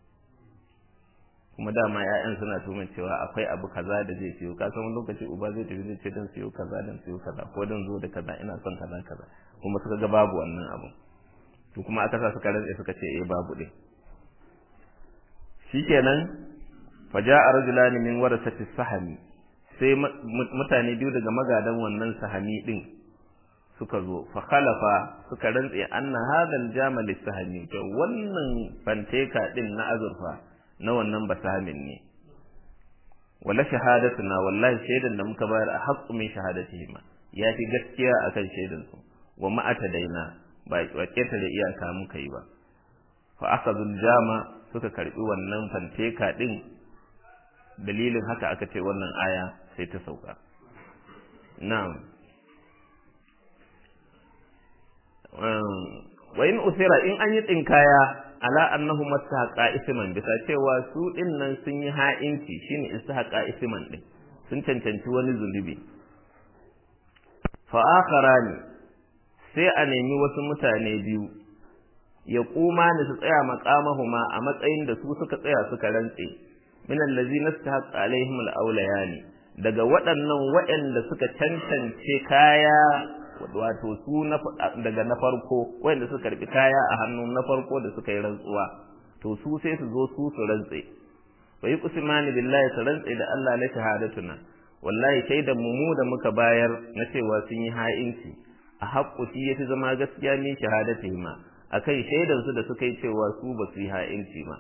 kuma dama ƴaƴan suna tumin cewa akwai abu kaza da zai siyo ka san wani lokaci uba zai tafi zai ce dan siyo kaza dan siyo kaza ko dan zo da kaza ina son kaza kaza kuma suka ga babu wannan abu to kuma aka sa suka rantsa suka ce eh babu din shikenan faja'a rajulani min warasati sahami sai mutane biyu daga magadan wannan sahami din suka zo fa khalafa suka rantse anna hadal jamal sahami to wannan fanteka din na azurfa na wannan basamin ne wala shahadatuna wallahi shaidan da muka bayar a haqqu min shahadatihima ya fi gaskiya akan shaidan su wa ma atadaina ba wa keta da iyaka muka yi ba fa akhadul jama suka karbi wannan fanteka din dalilin haka aka ce wannan aya sai ta sauka na'am wa in usira in an yi tsinkaya ala annahu mastahaqa isman bisa cewa su din nan sun yi ha'inci shine istahaqa isman din sun cancanci wani zulubi fa akharani sai a nemi wasu mutane biyu ya kuma ni su tsaya maqamahuma a matsayin da su suka tsaya suka rantse min allazina istahaqqa alaihim alawlayani daga waɗannan waɗanda suka cancance kaya wato su daga na farko waɗanda suka karbi kaya a hannun na farko da suka yi rantsuwa to su sai su zo su su rantse wa yuqsimani billahi su rantse da Allah la shahadatuna wallahi shaidan mu mu da muka bayar na cewa sun yi ha'inci a haƙƙu shi yafi zama gaskiya ne shahadati ma akai shaidan su da suka yi cewa su ba su yi ha'inci ma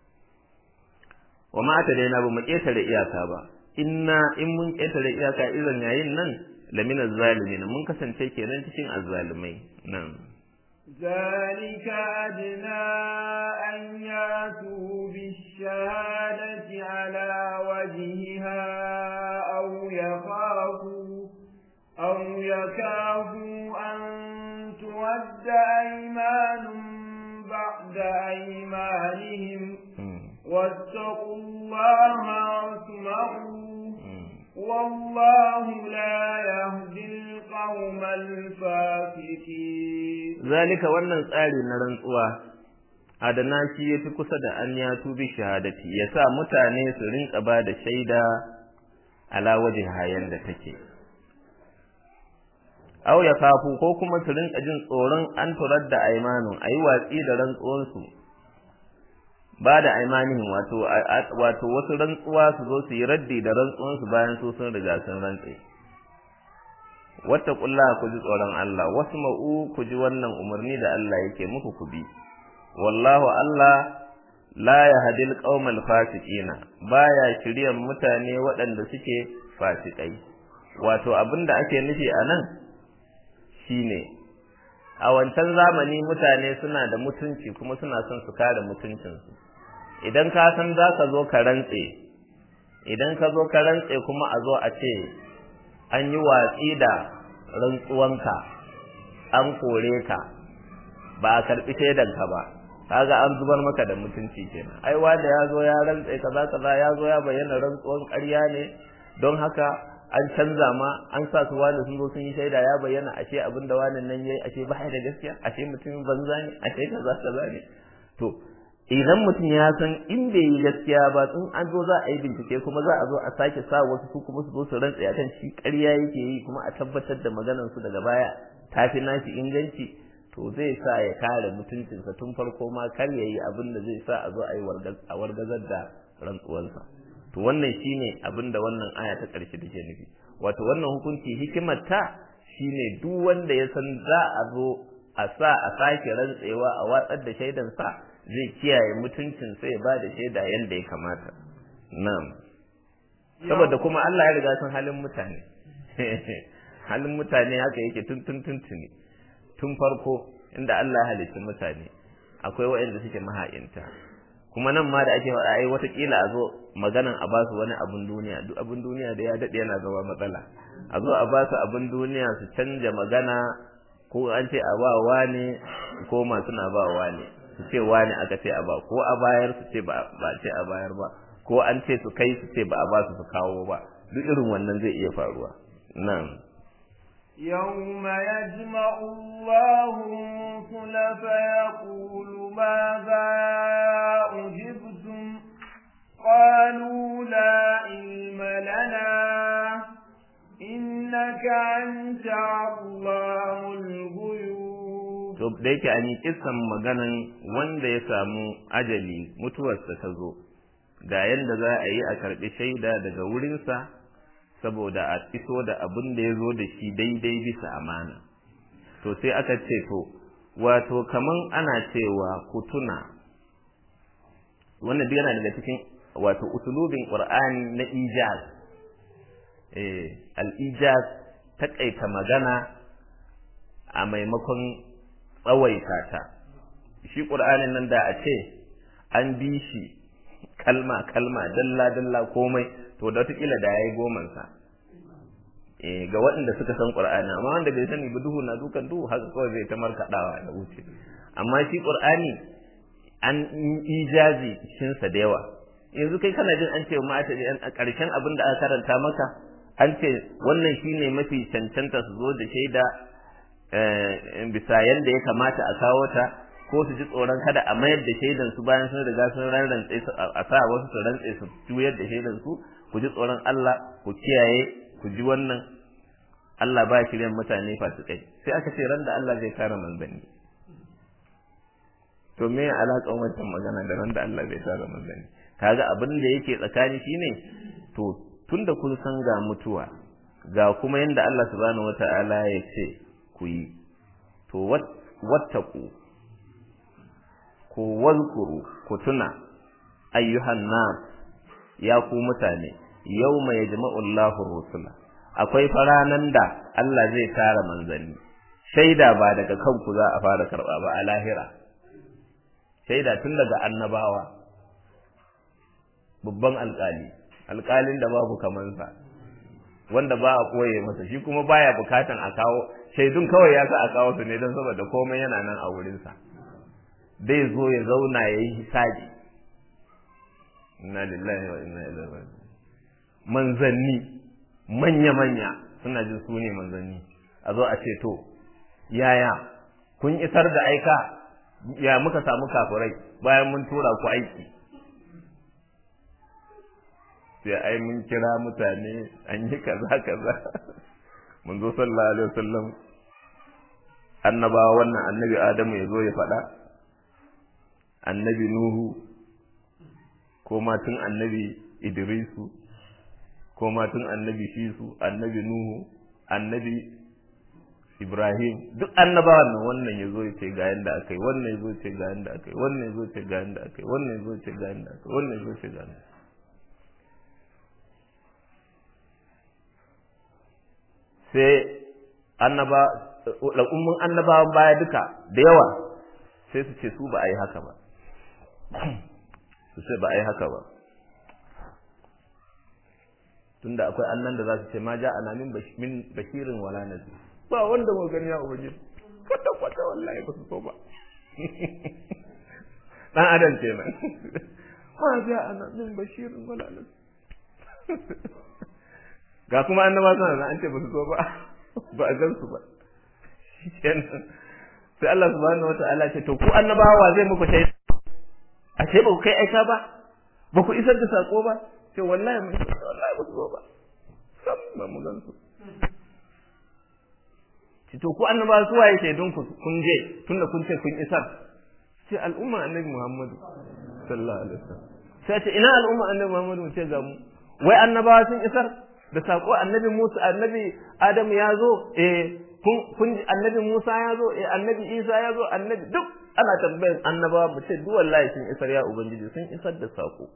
wa ma ta daina ba mu ƙetare iyaka ba inna in mun ƙetare iyaka irin yayin nan lamina zalimin mun kasance kenan cikin azzalimai nan ذلك أدنى أن يأتوا بالشهادة على وجهها أو يخافوا أو يكافوا أن تود أيمان بعد أيمانهم واتقوا الله واسمعوا والله لا يهدي القوم الفاسقين ذلك wannan tsari na rantsuwa adana shi yafi kusa da an ya tubi shahadati yasa mutane su rinka ba da shaida ala wajhi hayan da take aw ya kafu ko kuma su rinka jin tsoron an turar da aimanun ayi watsi da rantsuwansu ba da aimanin wato wato wasu rantsuwa su zo su yi raddi da rantsuwansu bayan su sun riga sun rantse wattaqullaha ku ji tsoron Allah wasma'u ku ji wannan umarni da Allah yake muku ku bi wallahu Allah la yahdil qaumal fasiqina baya shiryan mutane waɗanda suke fasikai wato abinda ake nufi anan shine a wancan zamani mutane suna da mutunci kuma suna son su kare mutuncinsu idan ka san za ka zo ka rantse idan ka zo ka rantse kuma a zo a ce an yi watsi da rantsuwanka an kore ka ba a karɓi shaidanka ba kaga an zubar maka da mutunci kenan ai wanda ya zo ya rantse kaza kaza ya zo ya bayyana rantsuwan ƙarya ne don haka an canza ma an sa su wani sun zo sun yi shaida ya bayyana ashe abin da wani nan yayi ashe ba da gaskiya ashe mutum banza ne ashe kaza kaza ne to idan mutum ya san in bai yi gaskiya ba in an zo za a yi bincike kuma za a zo a sake sa wasu su kuma su zo su rantsa akan shi ƙarya yake yi kuma a tabbatar da maganar su daga baya ta fi nashi inganci to zai sa ya kare mutuncinsa tun farko ma kar ya yi abin da zai sa a zo a yi a wargazar da rantsuwarsa to wannan shine abin da wannan aya ta ƙarshe take nufi wato wannan hukunci hikimar ta shine duk wanda ya san za a zo a sa a sake rantsewa a watsar da shaidan sa zai kiyaye mutuncin sai ba da shaida yanda ya kamata na'am saboda kuma Allah ya riga san halin mutane halin mutane haka yake tun tun tun tuni tun farko inda Allah ya halicci mutane akwai waɗanda suke maha'inta kuma nan ma da ake faɗa ai watakila a zo maganan a basu wani abun duniya duk abun duniya da ya daɗe yana zama matsala a zo a basu abun duniya su canja magana ko an ce a ba wani ko masu na ba wani su ce wani aka ce a ba ko a bayar su ce ba ce a bayar ba ko an ce su kai su ce ba a ba su su kawo ba duk irin wannan zai iya faruwa nan يوم يجمع الله الرسل فيقول ماذا أجبتم قالوا لا علم لنا إنك أنت الله الغيوب to da yake an yi kisan maganan wanda ya samu ajali mutuwarsa ta zo ga yadda za a yi a karɓi shaida daga wurinsa saboda a iso da abin da ya zo da shi daidai bisa amana to sai aka ce to wato kaman ana cewa ku tuna wannan duk yana daga cikin wato usulubin qur'ani na ijaz eh al-ijaz takaita magana a maimakon tsawaita ta shi qur'anin nan da a ce an bi shi kalma kalma dalla dalla komai to da wataƙila da yayi goman sa eh ga waɗanda suka san qur'ani amma wanda bai sani ba duhu na dukan duhu haka kawai zai ta markaɗawa da wuce amma shi qur'ani an ijazi cikin sa da yawa yanzu kai kana jin an ce ma ta a ƙarshen abin da aka karanta maka an ce wannan shine mafi cancanta su zo da shaida bisa yanda ya kamata a kawo ta ko su ji tsoron kada a mayar da shaidan su bayan sun riga sun rantse su a sa wasu su rantse su juyar da shaidan su ku ji tsoron Allah ku kiyaye ku ji wannan Allah ba shiryan mutane fasikai sai aka ce ran da Allah zai kare manzanni to me ya alaƙan wancan magana da ran da Allah zai kare manzanni kaga abin da yake tsakani shine to tunda kun san ga mutuwa ga kuma yanda Allah subhanahu wata'ala ya ce ku yi to wattaku ku wazkuru ku tuna ayyuhan nas ya ku mutane yawma yajma'u Allahu rusula akwai faranan da Allah zai tara manzanni shaida ba daga kanku za a fara karba ba a lahira shaida tun daga annabawa babban alkali alkalin da babu kamansa wanda ba a koye masa shi kuma baya bukatan a kawo shaidun kawai ya sa a kawo su ne don saboda komai yana nan a wurinsa zai zo ya zauna ya yi hisabi inna lillahi wa inna ilaihi raji'un manzanni manya-manya suna jin su ne manzanni a zo a ce to yaya kun isar da aika ya muka samu kafirai bayan mun tura ku aiki sai ai mun kira mutane an yi kaza kaza mun zo sallallahu alaihi wasallam annabawa wannan annabi adamu ya zo ya faɗa annabi nuhu ko ma tun annabi idrisu ko ma tun annabi shisu annabi nuhu annabi ibrahim duk annabawan nan wannan ya zo ya ce ga yanda aka yi wannan ya zo ce ga yanda aka yi wannan ya zo ce ga yanda aka yi wannan ya zo ce ga yanda aka yi wannan ya zo ce ga yanda sai annaba al'ummun annabawan baya duka da yawa sai su ce su ba a yi haka ba su ce ba a yi haka ba tunda akwai annan da za su ce ma ja ana min bashirin wala nazi ba wanda mu gani ya ubangiji kwata kwata wallahi ba su so ba dan adam kenan ma ja ana min bashirin wala nazi ga kuma annaba suna da an ce ba su so ba ba a gan su ba kenan sai Allah subhanahu wataala ce to ku annabawa zai muku shaida a ce ba ku kai aika ba ba ku isar da sako ba ce wallahi mun wallahi ba su zo ba sam ba mu gan su ci to ku annaba su waye shaidun ku kun je tunda kun ce kun isar ce al'umma annabi Muhammadu sallallahu alaihi wasallam sai ce ina al'umma annabi Muhammadu mu ce ga mu wai annabawa sun isar da sako annabi Musa annabi Adamu ya zo eh kun kun annabi Musa ya zo eh annabi Isa ya zo annabi duk ana tambayar annabawa mu ce duk wallahi sun isar ya ubangiji sun isar da sako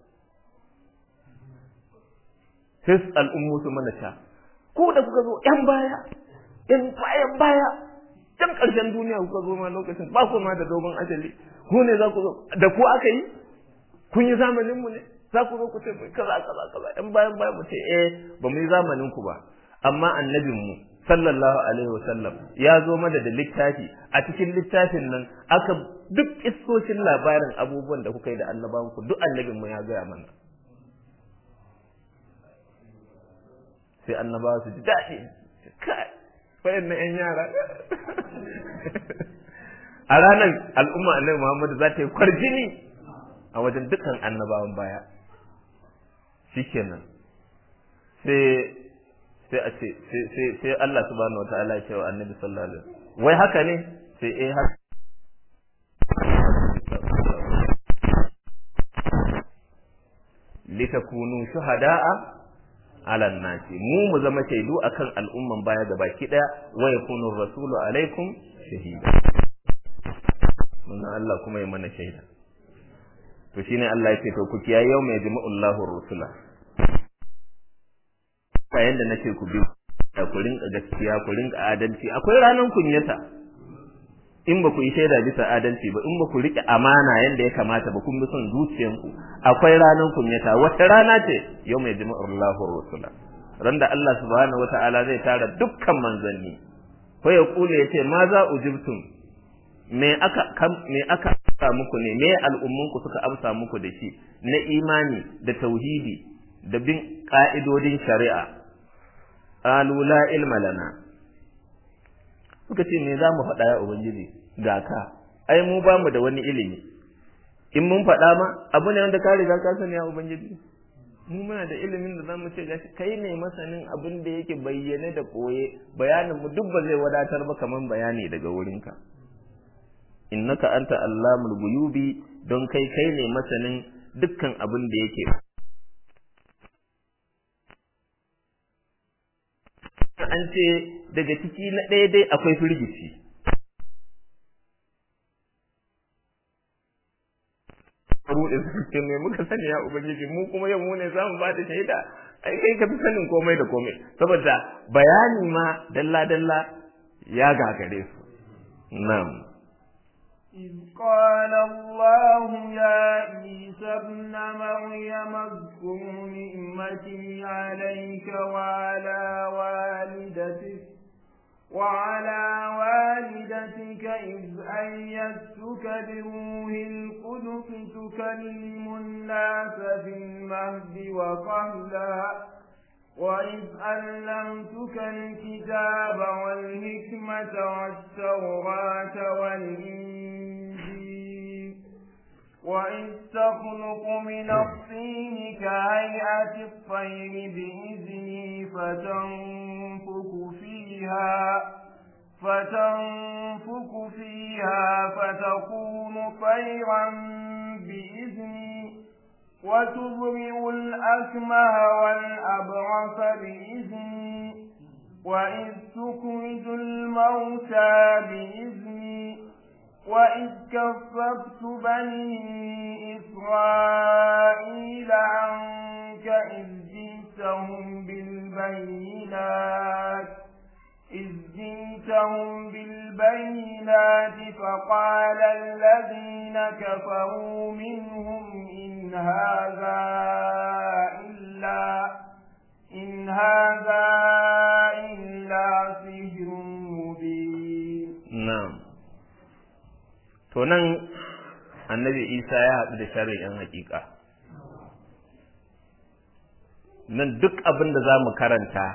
sai al'ummu su mana ta ko da kuka zo yan baya yan bayan baya can ƙarshen duniya kuka zo ma lokacin ba ku ma da dogon ajali ku ne za ku zo da ku aka yi kun yi zamanin mu ne za ku zo ku ce kaza kaza kaza yan bayan baya mu ce eh ba mu yi zamanin ku ba amma annabin mu sallallahu alaihi wasallam ya zo mana da littafi a cikin littafin nan aka duk kissoshin labarin abubuwan da kuka yi da annabawanku duk annabin mu ya gaya mana sai annabawa su ji daɗi kai wayan na 'yan yara a ranar al'umma annabi muhammadu za ta yi kwarjini a wajen dukkan annabawan baya shikenan sai sai a ce sai Allah subhanahu wa ta'ala ya ce wa annabi sallallahu alaihi wasallam wai haka ne sai eh haka litakunu shuhada'a ala nasi mu mu zama shaidu akan al'umman baya ga baki daya wa yakunu rasulu alaikum shahida mun Allah kuma ya mana shaida to shine Allah yake to ku kiyaye yau mai jama'ullahu rusula kayan da nake ku bi ku rinka gaskiya ku rinka adalci akwai ranan kunyata in ba ku yi shaida bisa adalci ba in ba ku rike amana yanda ya kamata ba kun bi son zuciyanku akwai ranan kunyata wata rana ce yau mai jama'ullahu rusula ran da Allah subhanahu wata'ala zai tara dukkan manzanni ko ya kule ya ce ma za ujibtum me aka me aka amsa muku ne me al'ummunku suka amsa muku da shi na imani da tauhidi da bin ka'idodin shari'a qalu la ilma lana suka ce me za mu faɗa ya ubangiji ga ka ai mu ba mu da wani ilimi in mun faɗa ma abu ne wanda ka riga ka sani ya ubangiji mu muna da ilimin da zamu ce gashi kai ne masanin abin da yake bayyane da koye bayanin mu duk ba zai wadatar ba kaman bayani daga wurinka innaka anta allamul guyubi don kai kai ne masanin dukkan abin da yake an ce daga ciki na ɗaya dai akwai firgici ruɗe suke mai muka sani ya ubangiji mu kuma yau mu ne za mu ba da shaida ai kai ka fi sanin komai da komai saboda bayani ma dalla dalla ya gagare su na'am إذ قال الله يا عيسى ابن مريم اذكر نعمتي عليك وعلى والدتك وعلى والدتك إذ أيدتك بروح القدس تكلم الناس في المهد وقهلا وإذ ألمتك الكتاب والحكمة والتوراة والإنجيل وإذ تخلق من الطين كهيئة الطير بإذني فتنفك فيها فتنفك فيها فتكون طيرا بإذني وتبرئ الأكمه والأبرص بإذني وإذ تخرج الموتى بإذني وإذ كففت بني إسرائيل عنك إذ جئتهم بالبينات إذ جئتهم بالبينات فقال الذين كفروا منهم إن هذا إلا إن هذا إلا سحر مبين na'am to nan annabi Isa ya haɗu da sharri yan hakika nan duk abin da za mu karanta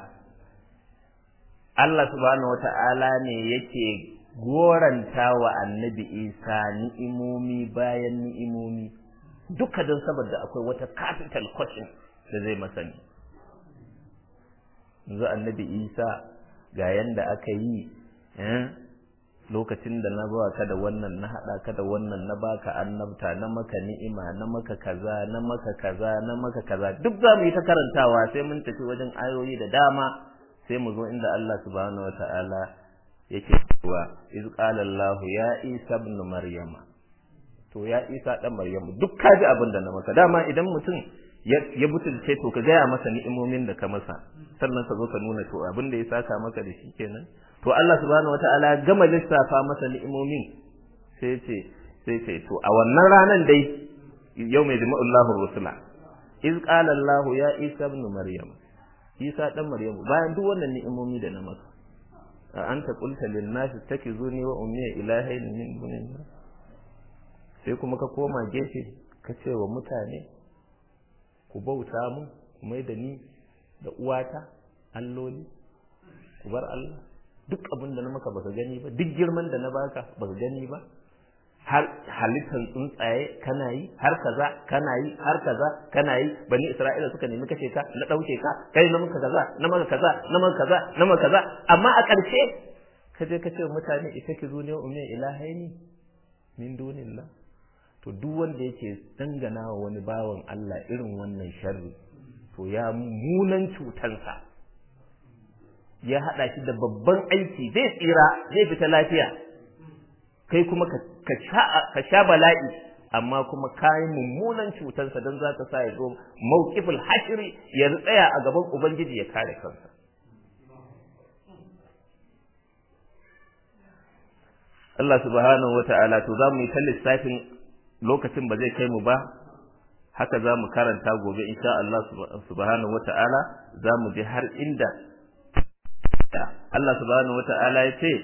Allah subhanahu wata'ala ne yake goranta wa annabi Isa ni'imomi bayan ni'imomi duka don saboda akwai wata capital question da zai masani yanzu annabi Isa ga yanda aka yi lokacin da na ba ka da wannan na haɗa ka da wannan na baka annabta na maka ni'ima na maka kaza na maka kaza na maka kaza duk za mu yi ta karantawa sai mun tafi wajen ayoyi da dama sai mu zo inda Allah subhanahu wata'ala yake cewa iz qala Allah ya Isa ibn Maryama to ya Isa dan Maryamu duk ka ji abin da na maka dama idan mutum ya butulce to ka gaya masa ni'imomin da ka masa sannan ka zo ka nuna to abin da ya saka maka da shi kenan to Allah subhanahu wata'ala gama lissafa masa ni'imomin sai ce sai ce to a wannan ranan dai yau mai jima'ullahu rusula iz qala Allah ya Isa ibn Maryam Isa dan Maryamu bayan duk wannan ni'imomi da na maka a anta qulta lin nas takizuni wa ummi ilahayn min dunillah sai kuma ka koma gefe ka ce wa mutane ku bauta mu mai da ni da uwata alloli ku bar Allah duk abin da na maka baka gani ba duk girman da na baka baka gani ba har halittar tsuntsaye kana yi har kaza kana yi har kaza kana yi bani isra'ila suka nemi kashe ka na dauke ka kai na maka kaza na maka kaza na maka kaza na maka kaza amma a ƙarshe ka je ka ce mutane ita ki zo ne wa ummi ilahaini min dunillah to duk wanda yake dangana wa wani bawan Allah irin wannan sharri to ya munan cutansa ya haɗa shi da babban aiki zai tsira zai fita lafiya kai kuma ka sha bala'i amma kuma kayi mummunan cutarsa don za ta sa ya zo mawqiful hashri ya tsaya a gaban ubangiji ya kare kansa Allah subhanahu wa ta'ala to za mu yi ta lissafin lokacin ba zai kai mu ba haka za mu karanta gobe insha Allah subhanahu wa ta'ala za mu je har inda Allah subhanahu wa ta'ala ya ce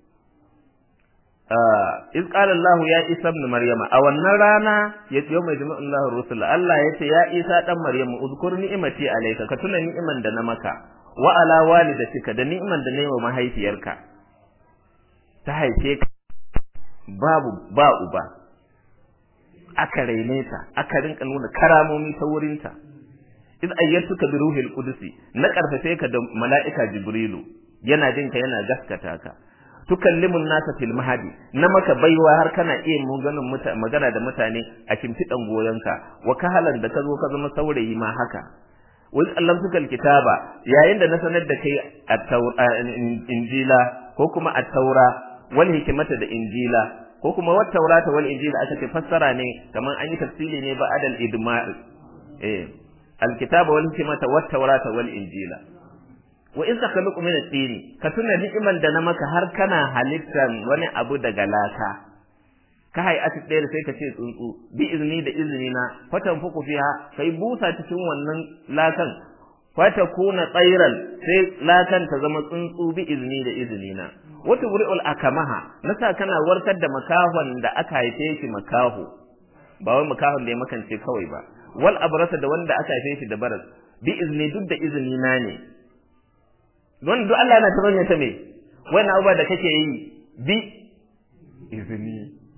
iz qala Allah ya Isa ibn Maryama a wannan rana ya ce mai jama'in Allah rusul Allah ya ce ya Isa dan Maryamu uzkur ni'imati alayka ka tuna ni'iman da na maka wa ala walidatika da ni'iman da na yi wa mahaifiyarka ta haife ka babu ba uba aka raine ta aka rinka nuna karamomi ta wurinta iz ayyatuka bi ruhil qudusi na karfafe ka da mala'ika jibrilu yana jin ka yana gaskata ka tukallimun nasa fil mahadi na maka baiwa har kana iya maganin magana da mutane a shimfiɗan goyonka wa kahalan da ka zo ka zama saurayi ma haka wa allamtuka kitaba yayin da na sanar da kai injila ko kuma at-taura wal hikmata da injila ko kuma wat taurata wal injila aka ce fassara ne kaman an yi tafsiri ne ba adal idmar eh al-kitaba wal hikmata wat taurata wal injila wa in takhluqu min at-tini ka tuna ni'iman da na maka har kana halittan wani abu daga laka ka hai ati ɗaya sai ka ce tsuntsu bi izini da izini na fatan fuku fiha kai busa cikin wannan lakan fata kuna tsairan sai lakan ta zama tsuntsu bi izini da izini na wata wuri'ul akamaha nasa kana warkar da makahon da aka haife shi makaho ba wai makahon da ya makance kawai ba wal abrasa da wanda aka haife shi da baras bi izini duk da izini na ne don duk Allah yana ta bane ta me wannan abubuwa da kake yi bi izini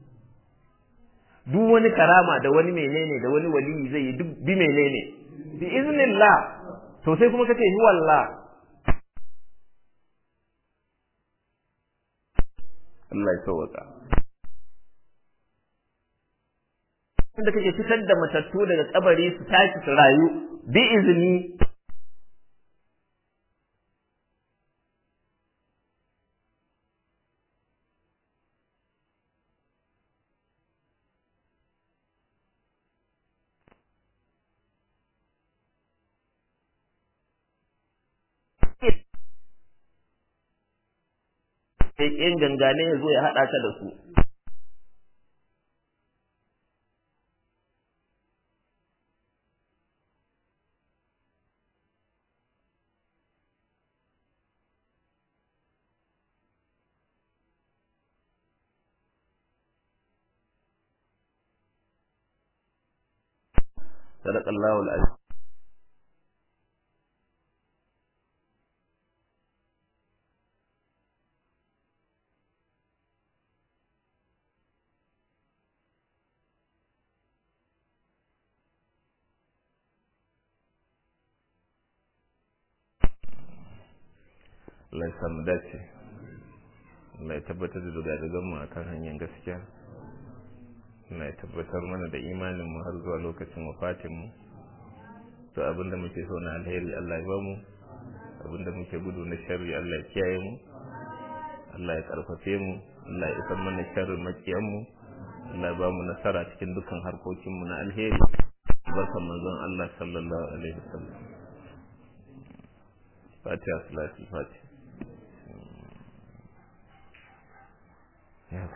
duk wani karama da wani menene da wani waliyi zai yi duk bi menene bi iznillah to sai kuma kace huwa Allah Allah ya sauka da kake fitar da matattu daga kabari su tashi su rayu bi izini in gangane ya zo ya haɗa ka da su. صدق الله العظيم Allah ya samu dace Allah ya tabbatar da dogadagan mu akan hanyar gaskiya Allah ya tabbatar mana da imanin mu har zuwa lokacin wafatin mu to abinda muke so na alheri Allah ya bamu abinda muke gudu na sharri Allah ya kiyaye mu Allah ya karfafe mu Allah ya isar mana sharrin makiyan mu Allah ya bamu nasara cikin dukkan harkokin mu na alheri barkan manzon Allah sallallahu alaihi wasallam Fatiha salati Fatiha يا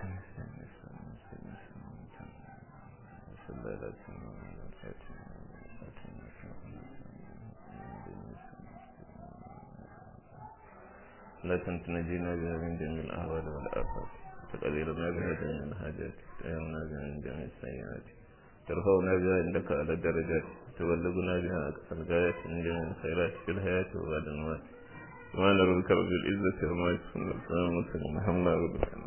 لا تنجينا بها من جميع الأهوال والآفات تقديرنا بها جميع الحاجات تأمنا بها من جميع السيئات ترفعنا بها عندك على الدرجات تبلغنا بها أقصى الغايات من جميع الخيرات في الحياة وبعد الموت سبحان ربك رب العزة عما يصفون والسلام على المرسلين الحمد لله رب العالمين